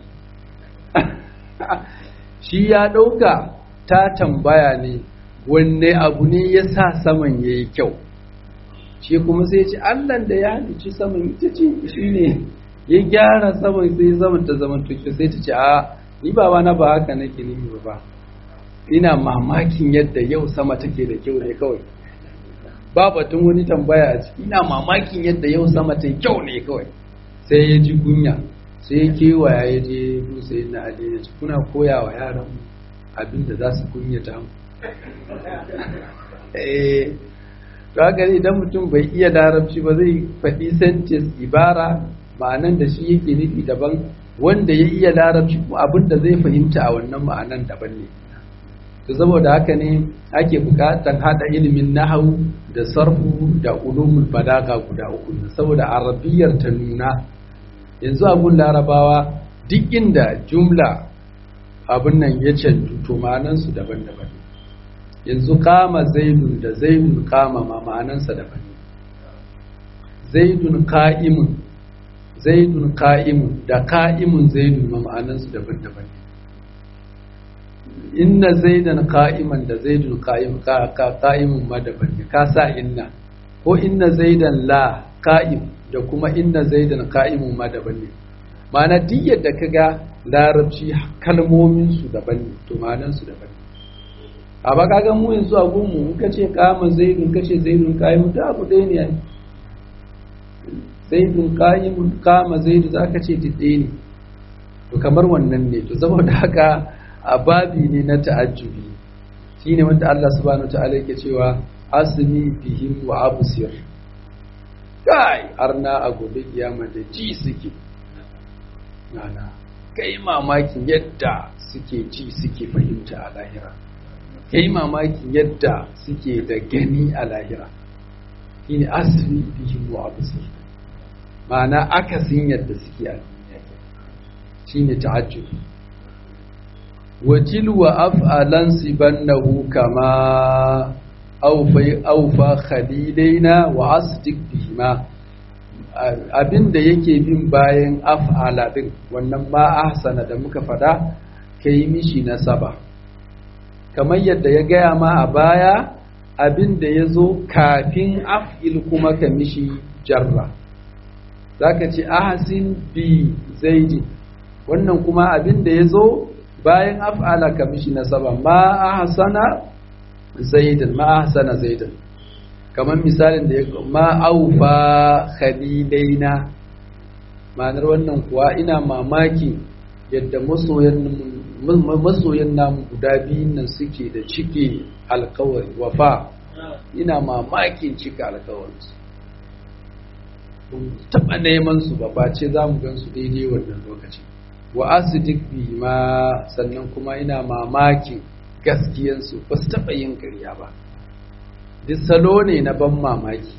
shi ya dauka ta tambaya ne wanne abu ne ya sa saman yayi kyau shi kuma sai ce Allah da ya halicci saman ita ce shi ne ya gyara saman sai saman ta zaman tuki sai ta ce a ni baba na ba haka nake nimi ba ina mamakin yadda yau sama take da kyau ne kawai ba batun wani tambaya a ciki ina mamakin yadda yau sama ta kyau ne kawai sai ya ji kunya sai ya kewaya ya je musa na ali ya ci kuna koya wa yaran abin da za su kunyata mu eh to haka idan mutum bai iya larabci ba zai faɗi sentence ibara ma'anan da shi yake nufi daban wanda ya iya larabci abin da zai fahimta a wannan ma'anan daban ne to saboda haka ne ake buƙatar hada ilimin nahawu da sarfu da ulumul balaga guda uku saboda arabiyar ta nuna yanzu a gun larabawa duk inda jumla abin nan ya canju to ma'anansu daban-daban yanzu kama zaidun da zaidun kama ma ma'anansa daban zaidun ka'imun zaidun ka'imun da ka'imun zaidun ma ma'anansu daban-daban inna zaidan ka'iman da zaidun ka'im ka'imun ma daban ne ka sa inna ko inna zaidan la ka'im da kuma inna zaidan ka'imun ma daban ne ma'ana duk yadda ka ga larabci kalmominsu daban ne to ma'anansu daban ne a ba kaga mu yanzu a gunmu in kace kama zaidun kace zaidun qa'imun da abu ɗaya ne ai zaidun qa'imun kama zaidu zaka ce didde ne to kamar wannan ne to saboda haka a babi ne na ta'ajjubi shine wanda Allah subhanahu wa ta'ala yake cewa asmi bihim wa absir kai arna a gobe kiyama da ji suke nana kai mamakin yadda suke ji suke fahimta a lahira kai mamakin yadda suke da gani a lahira shine asri bihim wa absir ma'ana akasin yadda suke a duniya shine ta'ajjub wajil wa af'alan sibannahu kama awfa awfa khalilaina wa asdiq bihima abinda yake bin bayan af'ala din wannan ma ahsana da muka fada kai mishi nasaba kamar yadda ya gaya ma a baya abin da ya zo kafin af'il kuma ka mishi jarra za ka ce ahasin bi zaidi wannan kuma abin da ya zo bayan af'ala ka mishi nasaba ma ahsana zaidan ma ahsana zaidan kamar misalin da ya ma aufa khalilaina ma'anar wannan kuwa ina mamaki yadda masoyan masoyan namu guda biyun nan suke da cike alkawari wafa ina mamakin cika alkawarinsu taɓa neman su ba face za mu gan su daidai wannan lokaci wa asidik bi ma sannan kuma ina mamakin gaskiyansu ba su taɓa yin ƙarya ba duk salo ne na ban mamaki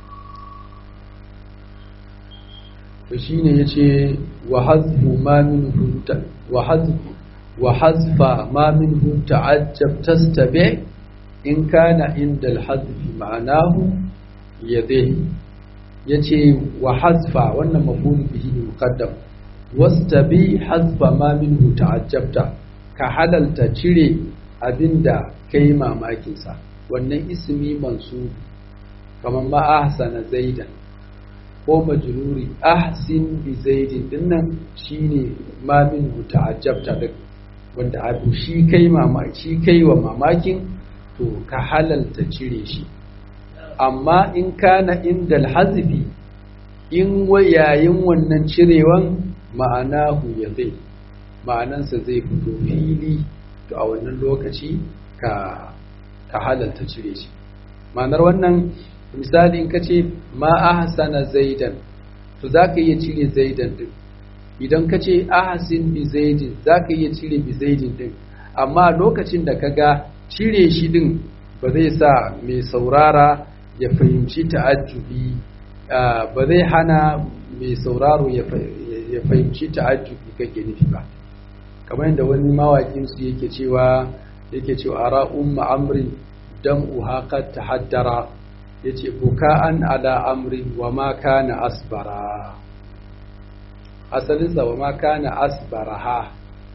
to shine yace wa hazfu ma minhu wa hazfu wa hazfa ma minhu ta'ajjab tastabi in kana inda al-hazfi ma'anahu yadayhi yace wa hazfa wannan mafulu bihi muqaddam wastabi hazfa ma minhu ta'ajjabta ka halalta cire abinda kai mamakin sa wannan ismi mansub kamar ma ahsana zaidan ko majruri ahsin bi zaidin dinnan shine ma minhu ta'ajjabta din wanda abu shi kai mamaki kai wa mamakin to ka halalta cire shi amma in kana inda alhazbi in yayin wannan cirewan ma'anahu ya zai ma'anansa zai fito fili to a wannan lokaci ka ka halalta cire shi ma'anar wannan misali in ka ce ma ahsana zaidan to za ka iya cire zaidan din idan ka ce ahsin bi zaidin za ka iya cire bi zaidin din amma lokacin da ka ga cire shi din ba zai sa mai saurara ya fahimci ta'ajjubi ba zai hana mai sauraro ya fahimci ta'ajjubi kake nufi ba kamar yadda wani mawaƙin su yake cewa yake cewa ara umma amrin dam'u haqat tahaddara yace buka'an ala amrin wa ma kana asbara asalin sa wa ma kana asbaraha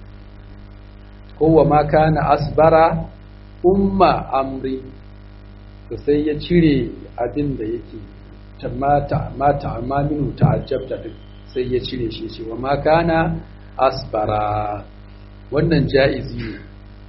ko wa ma kana asbara umma amri to sai ya cire abin da yake mata mata amma minu ta'ajjabta din sai ya cire shi ce wa ma kana asbara wannan ja'izi ne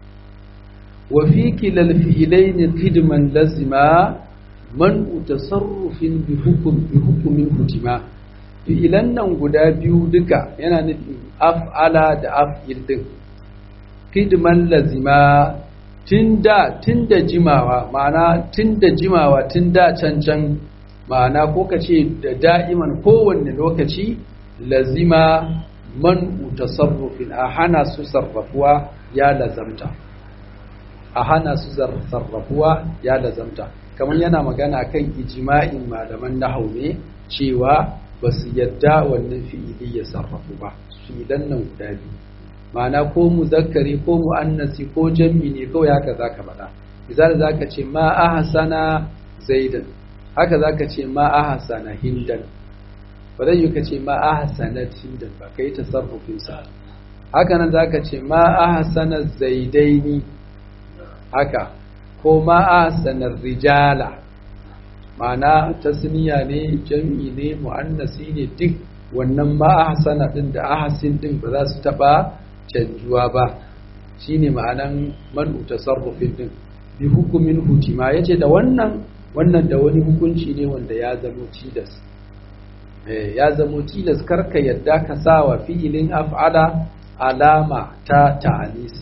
wa fi kilal fi'ilaini khidman lazima man tasarrufin bi hukum bi hukumin hutima fi'ilan nan guda biyu duka yana nufin af'ala da af'il din khidman lazima tunda tunda jimawa ma'ana tunda jimawa tunda cancan ma'ana ko kace da da'iman kowanne lokaci lazima man tasarrufin a hana su sarrafuwa ya lazamta a hana su sarrafuwa ya lazamta kamar yana magana kan ijma'in malaman nahau ne cewa ba su yadda wannan fi'ili ya sarrafu ba fi'ilan nan guda biyu ma'ana ko muzakkari ko mu'annasi ko jam'i ne kawai haka zaka faɗa misali zaka ce ma ahsana zaidan haka zaka ce ma ahsana hindan ba zai yi ka ce ma ahsanat hindan ba kai tasarrufin sa haka nan zaka ce ma ahsana zaidaini haka ko ma ahsana rijala ma'ana tasniya ne jam'i ne mu'annasi ne duk wannan ma ahsana din da ahsin din ba za su taba canjuwa ba shine ma'anan man'u tasarrufin din bi hukumin hutima yace da wannan wannan da wani hukunci ne wanda ya zamo tilas eh ya zamo tilas karka yadda ka sawa fi'ilin af'ala alama ta ta'anisi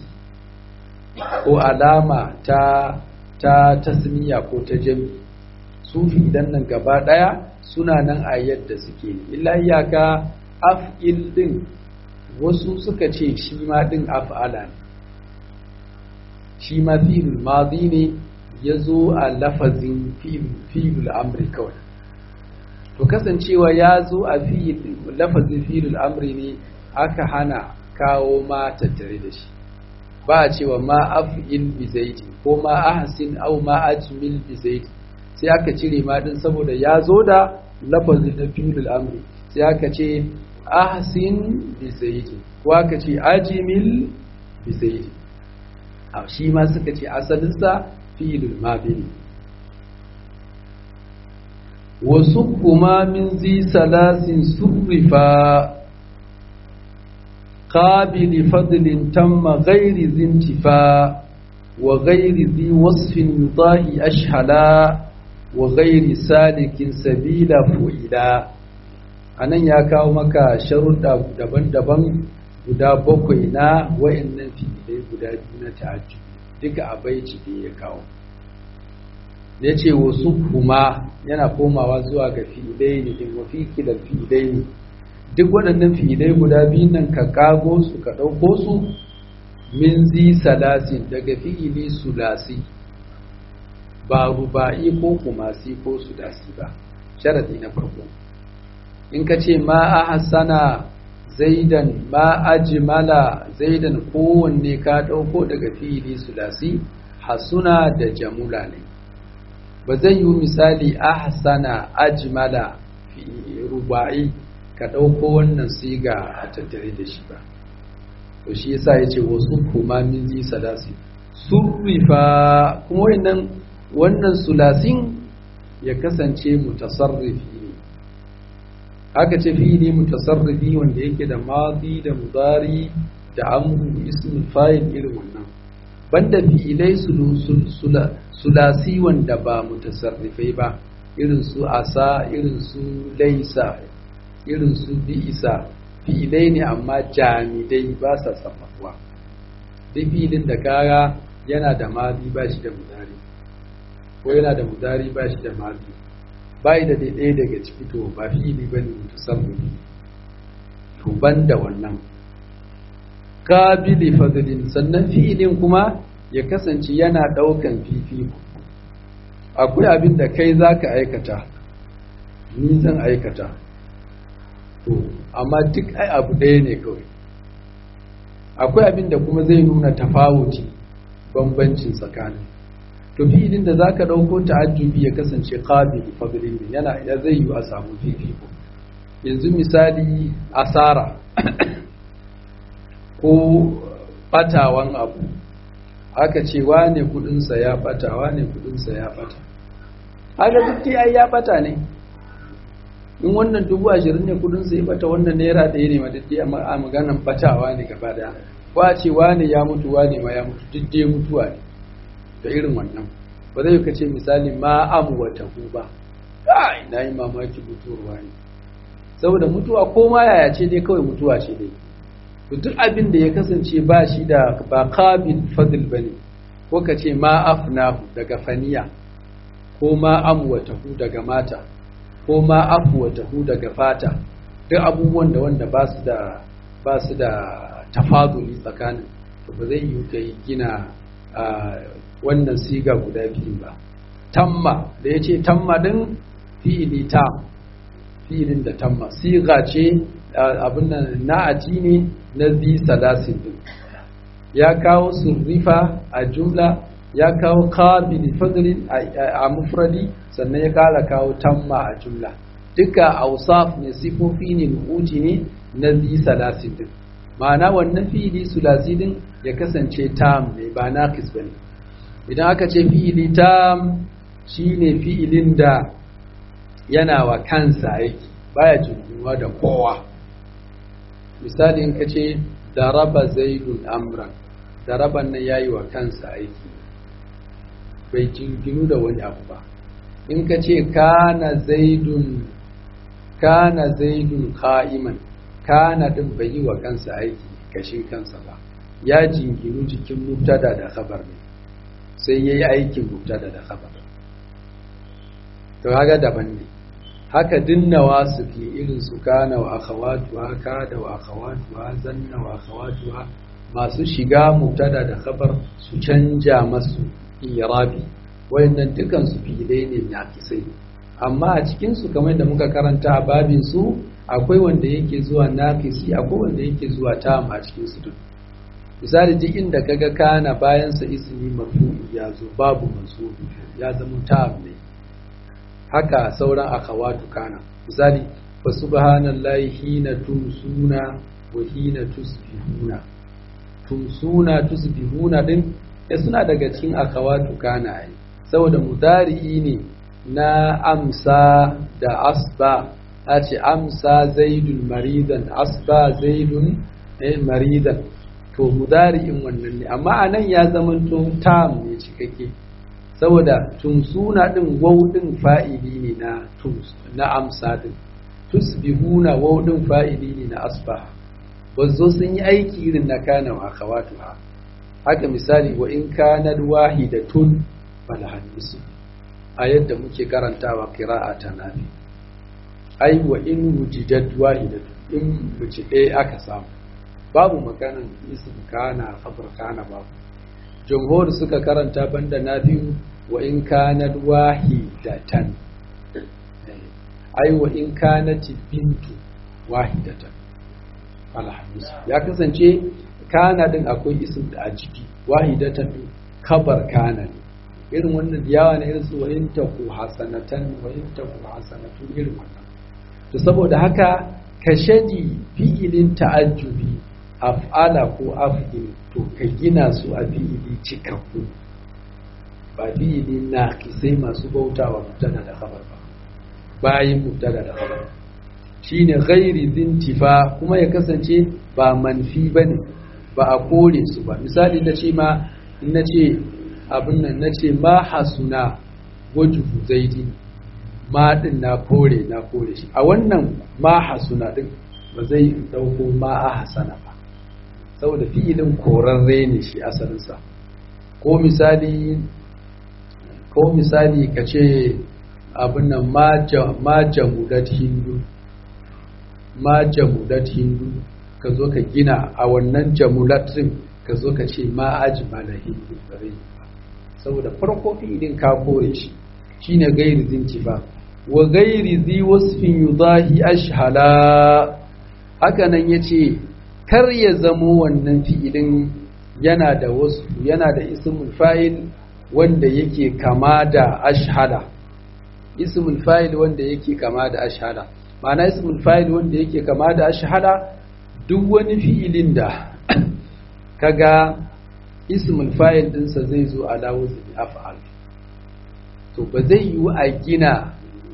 ko alama ta ta tasniya ko ta jami su idan nan gaba daya suna nan a yadda suke illa iyaka af'il din wasu suka ce shi ma ɗin af'ala ne shi ma filul mazi ne ya zo a lafazin filul amri kawai to kasancewa ya zo a lafazin filul amri ne aka hana kawo ma tattare da shi ba a cewa ma af'il bi zaidi ko ma ahsin au ma ajmil bi zaidi sai aka cire ma din saboda ya zo da lafazin na filul amri sai aka ce ahsin bi zaidi ko aka ce ajimil bi zaidi a shi ma suka ce asalinsa fi'ilul madi ne wasu kuma min zi salasin surrifa قابل فضل تم غير ذي انتفاء وغير ذي وصف يضاهي أشهلا وغير سالك سبيل فئلا anan ya kawo maka sharuɗa daban-daban guda bakwai na wa'annan fi'ilai guda biyu na ta'ajjub duka a baiti da ya kawo ya ce wasu kuma yana komawa zuwa ga fi'ilai ne din wafi kilal fi'ilai ne duk waɗannan fi'ilai guda biyun nan ka kago su ka ɗauko su min zi salasin daga fi'ili sulasi ba ruba'i ko kumasi ko sudasi ba sharadi na farko in ka ce ma a hassana zaidan ma ajmala zaidan kowanne ka ɗauko daga fi'ili sulasi hasuna da jamula ne ba zai yi misali a hassana ajmala ruba'i ka ɗauko wannan siga a tattare da shi ba to shi yasa ya ce wasu kuma min zi salasi surrifa kuma wannan wannan sulasin ya kasance mutasarrifi ne haka ce fi'ili mutasarrifi wanda yake da madi da mudari da amru ismul fa'il irin wannan banda fi'ilai sulasi wanda ba mutasarrifai ba irin su asa irin su laisa irin su bi'isa fi'ilai ne amma jamidai ba sa sarrafuwa duk fi'ilin da kara yana da madi ba shi da mudari ko yana da mudari ba shi da madi bai da ɗaya daga ciki to ba fi'ili bane mutasarrifi to ban da wannan qabili fadlin sannan fi'ilin kuma ya kasance yana ɗaukan fifiko akwai abin da kai zaka aikata ni zan aikata to amma duk ai abu ɗaya ne kawai akwai abin da kuma zai nuna tafawuci bambancin tsakanin to fi'ilin da zaka ɗauko ta'ajjubi ya kasance qabili fadlin yana ya zai yi a samu fifiko yanzu misali asara ko batawan abu aka ce wane kudinsa ya bata wane kudinsa ya bata haka duk ai ya bata ne in wannan dubu ashirin ne kudinsa ya bata wannan naira ɗaya ne ma duk a maganan batawa ne gaba daya ko a ce wane ya mutu wane ma ya mutu duk dai mutuwa ne da irin wannan ba zai kace misali ma amu wata ba kai na yi mamaki mutuwar wani saboda mutuwa ko ma yaya ce dai kawai mutuwa ce dai duk abin da ya kasance ba shi da ba qabil fadl bane ko ka ce ma afnahu daga faniya ko ma amwatahu daga mata ko ma afwatahu daga fata duk abubuwan da wanda ba su da ba su da tafaduli tsakanin to ba zai yi kai gina wannan siga guda biyu ba tamma da ya ce tamma din fi'ili tam fi'ilin da tamma siga ce abin nan na'ati ne na zi salasin din ya kawo surrifa a jumla ya kawo qabili fadlin a mufradi sannan ya kala kawo tamma a jumla duka ausaf ne sifofi ne nu'uti ne na zi salasin din ma'ana wannan fi'ili sulasi din ya kasance tam ne ba naqis bane idan aka ce fi'ili tam shine fi'ilin da yana wa kansa aiki baya jinkiwa da kowa misali in ka ce daraba zaidun amran daraban nan yayi wa kansa aiki bai jinginu da wani abu ba in ka ce kana zaidun kana zaidun qa'iman kana din bai yi wa kansa aiki kashin kansa ba ya jinginu jikin mubtada da khabar ne sai yayi aikin mubtada da khabar to kaga daban ne haka dinnawa su ke irin su kana wa akhawatuha kada wa akhawatuha zanna wa akhawatuha masu shiga mubtada da khabar su canja masu irabi wayannan dukan su fi'ilai ne na kisai amma a cikin su kamar da muka karanta a babin su akwai wanda yake zuwa naqisi akwai wanda yake zuwa tam a cikin su duk misali duk inda kaga kana bayan sa ismi marfu'i ya zo babu mansubi ya zama tam ne haka sauran akhawatu kana misali fa subhanallahi hina tumsuna wa hina tusbihuna tumsuna tusbihuna din ya suna daga cikin akhawatu kana ai saboda mudari'i ne na amsa da asba a ce amsa zaidun maridan asba zaidun eh, maridan to mudari'in wannan ne amma anan ya zamanto tam ne cikakke saboda tumsuna din waw din fa'ili ne na tums na amsa din tusbihuna waw din fa'ili ne na asbah bazo sun yi aiki irin na kana wa akhawatuha haka misali wa in kanat wahidatun falahan nisfu a yadda muke karantawa qira'a ta nafi ai wa in wujidat wahidatun in mace ɗaya aka samu babu maganan ism kana khabar kana babu jumhur suka karanta banda na biyu wa in kanat wahidatan ai wa in kanat bintu wahidatan alhamdus ya kasance kana din akwai ism da a jiki wahidatan din kabar kana ne irin wannan yawa ne irin su wa in taku hasanatan wa in taku hasanatun irin wannan to saboda haka kashadi fi'ilin ta'ajjubi af'ala ko af'il to ka gina su a fi'ili cikakku ba fi'ili na kisai masu bautawa mubtada da khabar ba bayin mubtada da khabar shine ghairi zintifa kuma ya kasance ba manfi bane ba a kore su ba misali na ce ma in na ce abin nan na ce ma hasuna wajuhu zaidi ma din na kore na kore shi a wannan ma hasuna din ba zai dauko ma a hasana ba saboda fi'ilin korarre ne shi asalinsa ko misali ko misali ka ce abin nan ma jamudat hindu ma jamudat hindu ka zo ka gina a wannan jamulat din ka zo ka ce ma ajmala hindu bare saboda farko fi'ilin ka kore shi shine gairi zinci ba wa gairi zi wasfin yudahi ashhala haka nan yace kar ya zamo wannan fi'ilin yana da wasu yana da ismul fa'il wanda yake kama da ashhala ismul fa'il wanda yake kama da ashhala ma'ana ismul fa'il wanda yake kama da ashhala duk wani fi'ilin da kaga ismul fa'il dinsa zai zo ala wazni af'al to ba zai yi a gina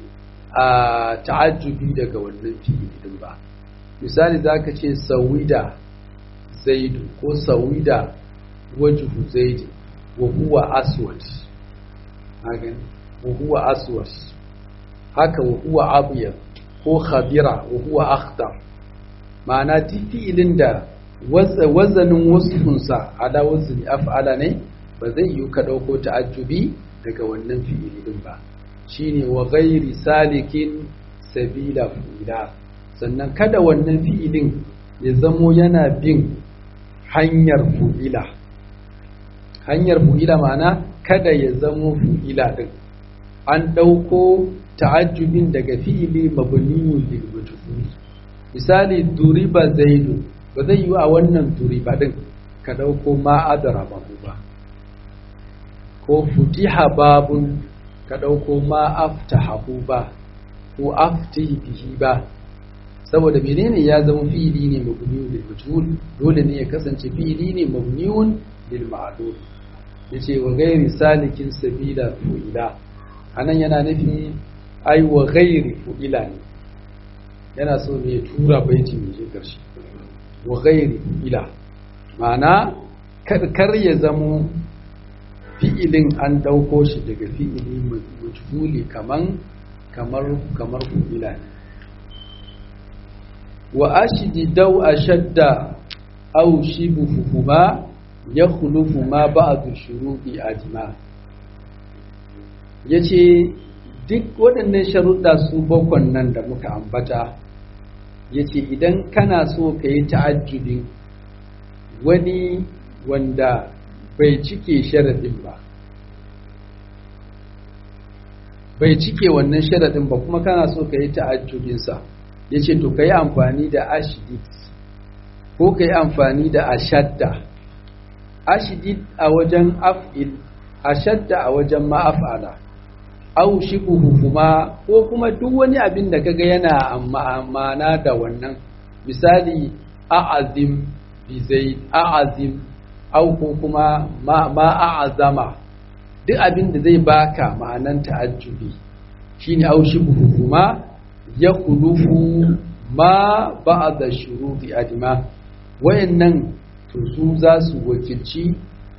a ta'ajjubi daga wannan fi'ilin ba misali zaka ce sawida zaidu ko sawida wajhu zaidi wa huwa aswad hagan wa huwa aswad haka wa huwa abyad ko khabira wa huwa akhtar ma'ana fi'ilin da wazanin wasfunsa ala wazni af'ala ne ba zai yi ka dauko ta'ajjubi daga wannan fi'ili din ba shine wa ghairi salikin sabila fu'ila sannan kada wannan fi'ilin ya zamo yana bin hanyar fu'ila hanyar fu'ila ma'ana kada ya zamo fu'ila din an ɗauko ta'ajjubin daga fi'ili mabniyun lil majhul misali duriba zaidu ba zai yi a wannan duriba din ka ɗauko ma adara babu ba ko futiha babun ka ɗauko ma aftahahu ba ko aftihi bihi ba saboda menene ya zama fi'ili ne mabniyun lil majhul dole ne ya kasance fi'ili ne mabniyun lil ma'lum yace wa ghairi salikin sabila fu'ila anan yana nufi ai wa ghairi fu'ila ne yana so ne ya tura baiti mai je karshe wa ghairi fu'ila ma'ana kar ya zamo fi'ilin an dauko shi daga fi'ili majhuli kaman kamar kamar fu'ila ne wa ashidi daw ashadda aw shibuhuma yakhlufu ma ba'du shuruɗi ajma yace duk waɗannan sharuɗa su bakwan nan da muka ambata yace idan kana so ka yi ta'ajjubin wani wanda bai cike sharadin ba bai cike wannan sharadin ba kuma kana so ka yi ta'ajjubinsa ya ce to ka yi amfani da ashidid ko ka yi amfani da ashadda ashidid a wajen af'il ashadda a wajen ma'af'ala au shibuhu kuma ko kuma duk wani abin da kaga yana ma'ana da wannan misali a'azim bi zaid a'azim au ko kuma ma a'azama duk abin da zai baka ma'anan ta'ajjubi shine au shibuhu kuma ya kulufu ma ba'da shuruti adima wayannan to su za su wakilci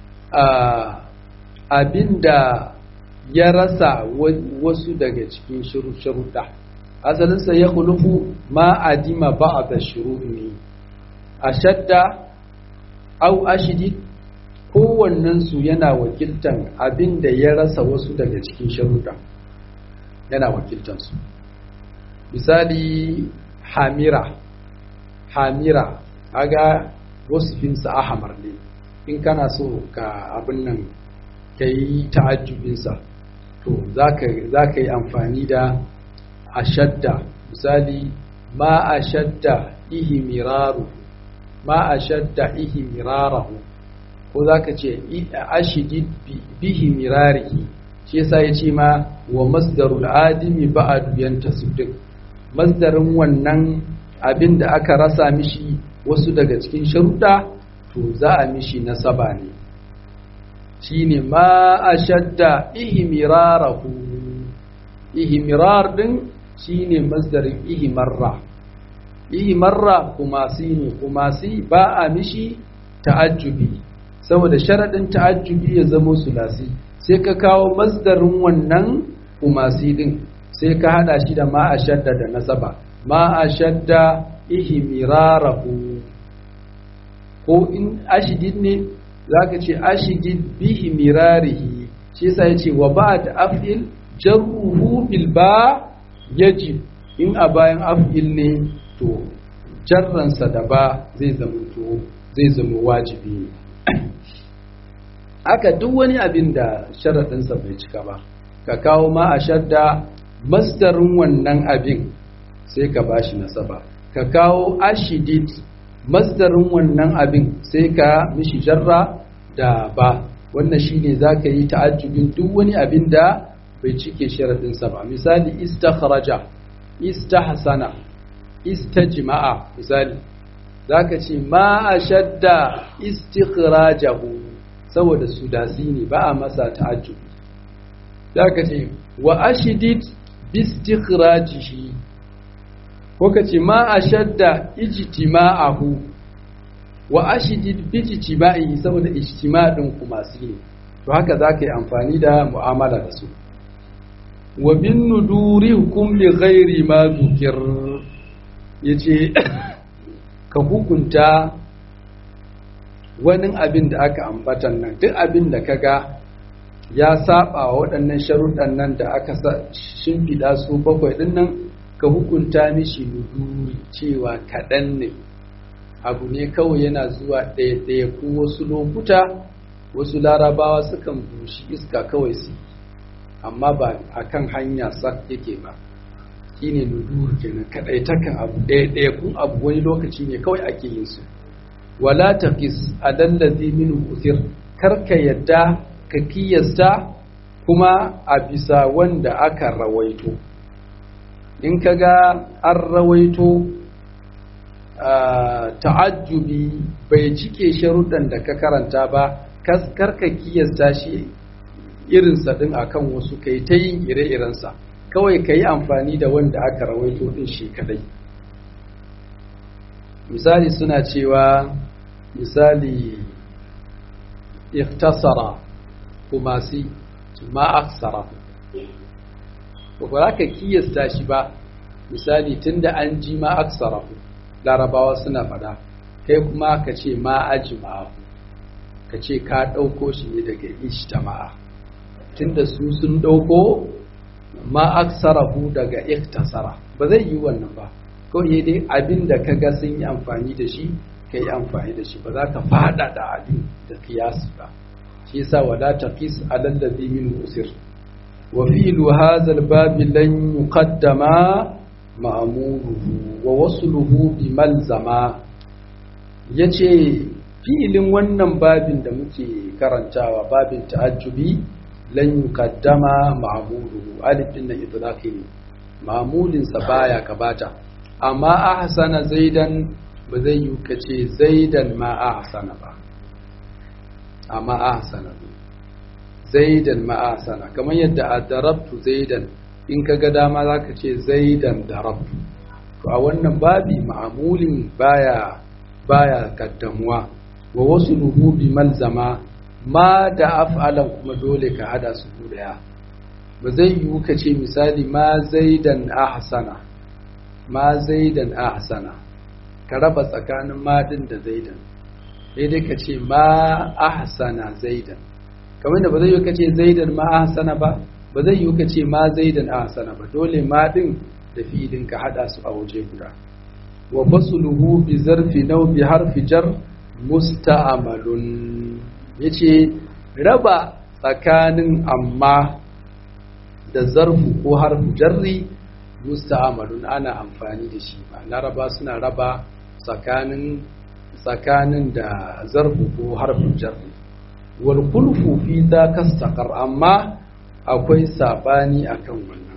abinda ya rasa wasu daga cikin sharuɗa asalinsa ya kulufu ma adima ba'da shuruti ne ashadda au ashidid kowannen su yana wakiltan abinda ya rasa wasu daga cikin sharuɗa yana wakiltan su misali hamira hamira aga wasufinsa ahamar ne in kana so ka abin nan ka yi ta'ajjubinsa to za ka yi amfani da ashadda misali ma ashadda ihi miraru ma ashadda ihi mirarahu ko za ka ce ashidid bihi mirarihi shi yasa ya ce ma wa masdarul adimi ba'adu yantasib masdarin wannan abin da aka rasa mishi wasu daga cikin sharuɗa to za a mishi nasaba ne shine ma ashadda ihmirarahu ihmirar din shine masdarin ihmarra ihmarra kuma si ne kuma si ba a mishi ta'ajjubi saboda sharadin ta'ajjubi ya zama sulasi sai ka kawo masdarin wannan kumasi din sai ka hada shi da ma ashadda da nasaba ma ashadda ihmirarahu ko in ashidid ne zaka ce ashidid bihi mirarihi shi yasa yace wa ba'd af'il jarruhu bil ba yajib in a bayan af'il ne to jarransa da ba zai zama to zai zama wajibi ne haka duk wani abin da sharaɗinsa bai cika ba ka kawo ma a shadda masdarin wannan abin sai ka bashi nasaba ka kawo ashidid masdarin wannan abin sai ka mishi jarra da ba wannan shine zaka yi ta'ajjubin duk wani abin da bai cike sharadinsa ba misali istakhraja istahsana istajma'a misali zaka ce ma ashadda istikhrajahu saboda sudasi ne ba a masa ta'ajjubi zaka ce wa ashidid bistikhrajihi ko ka ce ma ashadda ijtima'ahu wa ashidid bijtima'i saboda ijtima' din kuma su ne to haka zaka yi amfani da mu'amala da su wa bin nuduri hukum li ghairi ma zukir yace ka hukunta wani abin da aka ambatan nan duk abin da kaga ya saba wa waɗannan sharuɗan nan da aka shimfiɗa su bakwai ɗin nan ka hukunta mishi nuduri cewa kaɗan ne abu ne kawai yana zuwa ɗaya-ɗaya ko wasu lokuta wasu larabawa sukan bushi iska kawai su amma ba a kan hanya sak yake ba shi ne nudur kenan kaɗai takan abu ɗaya-ɗaya kun abu wani lokaci ne kawai ake yin su wala taqis adallazi min usir karka yadda ka kiyasta kuma a bisa wanda aka rawaito in ka ga an rawaito ta'ajjubi bai cike sharuɗan da ka karanta ba karka kiyasta shi irinsa ɗin akan wasu kai ta yin ire-irensa kawai ka yi amfani da wanda aka rawaito ɗin shi kadai misali suna cewa misali iktasara kuma si ma aksara ba za ka kiyasta shi ba misali tunda an ji ma aksara larabawa suna fada kai kuma ka ce ma ajima ka ce ka ɗauko shi ne daga ijtama'a tunda su sun ɗauko ma aksarahu daga iktasara ba zai yi wannan ba kawai dai abin da ka ga sun yi amfani da shi ka yi amfani da shi ba za ka fada da abin da kiyasi ba shi yasa wala taqis alal ladhi min usir wa fi'lu hadha al-bab lan yuqaddama ma'muruhu wa wasluhu bi malzama yace fi'ilin wannan babin da muke karantawa babin ta'ajjubi lan yuqaddama ma'muruhu alif din nan idlaqi ne ma'mulin sa baya kabata amma ahsana zaidan ba zai yi kace zaidan ma ahsana ba amma ahsana zaidan ma ahsana kamar yadda a darabtu zaidan in ka ga dama za ka ce zaidan darabtu to a wannan babi ma'amulin baya baya kaddamuwa wa wasu luhu bi malzama ma da af'alan kuma dole ka hada su daya ba zai yiwu ka ce misali ma zaidan ahsana ma zaidan ahsana ka raba tsakanin madin da zaidan sai dai ka ce ma ahsana zaidan kamar da ba zai yiwu ka ce zaidan ma ahsana ba ba zai yiwu ka ce ma zaidan ahsana ba dole madin da fi'ilin ka hada su a waje guda wa fasluhu bi zarfi naw bi harfi jar musta'malun yace raba tsakanin amma da zarfu ko harfu jarri musta'malun ana amfani da shi ba laraba suna raba tsakanin tsakanin da zarfu ko harfin jarri wal kulfu fi za kastaqar amma akwai sabani akan wannan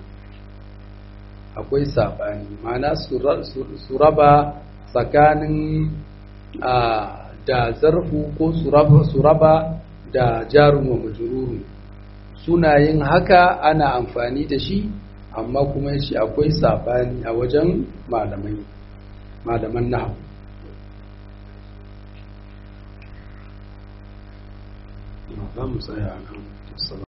akwai sabani ma'ana su raba tsakanin da zarfu ko su raba da jarun wa majururu suna yin haka ana amfani da shi amma kuma shi akwai sabani a wajen malamai malaman nahu za mu tsaya a kan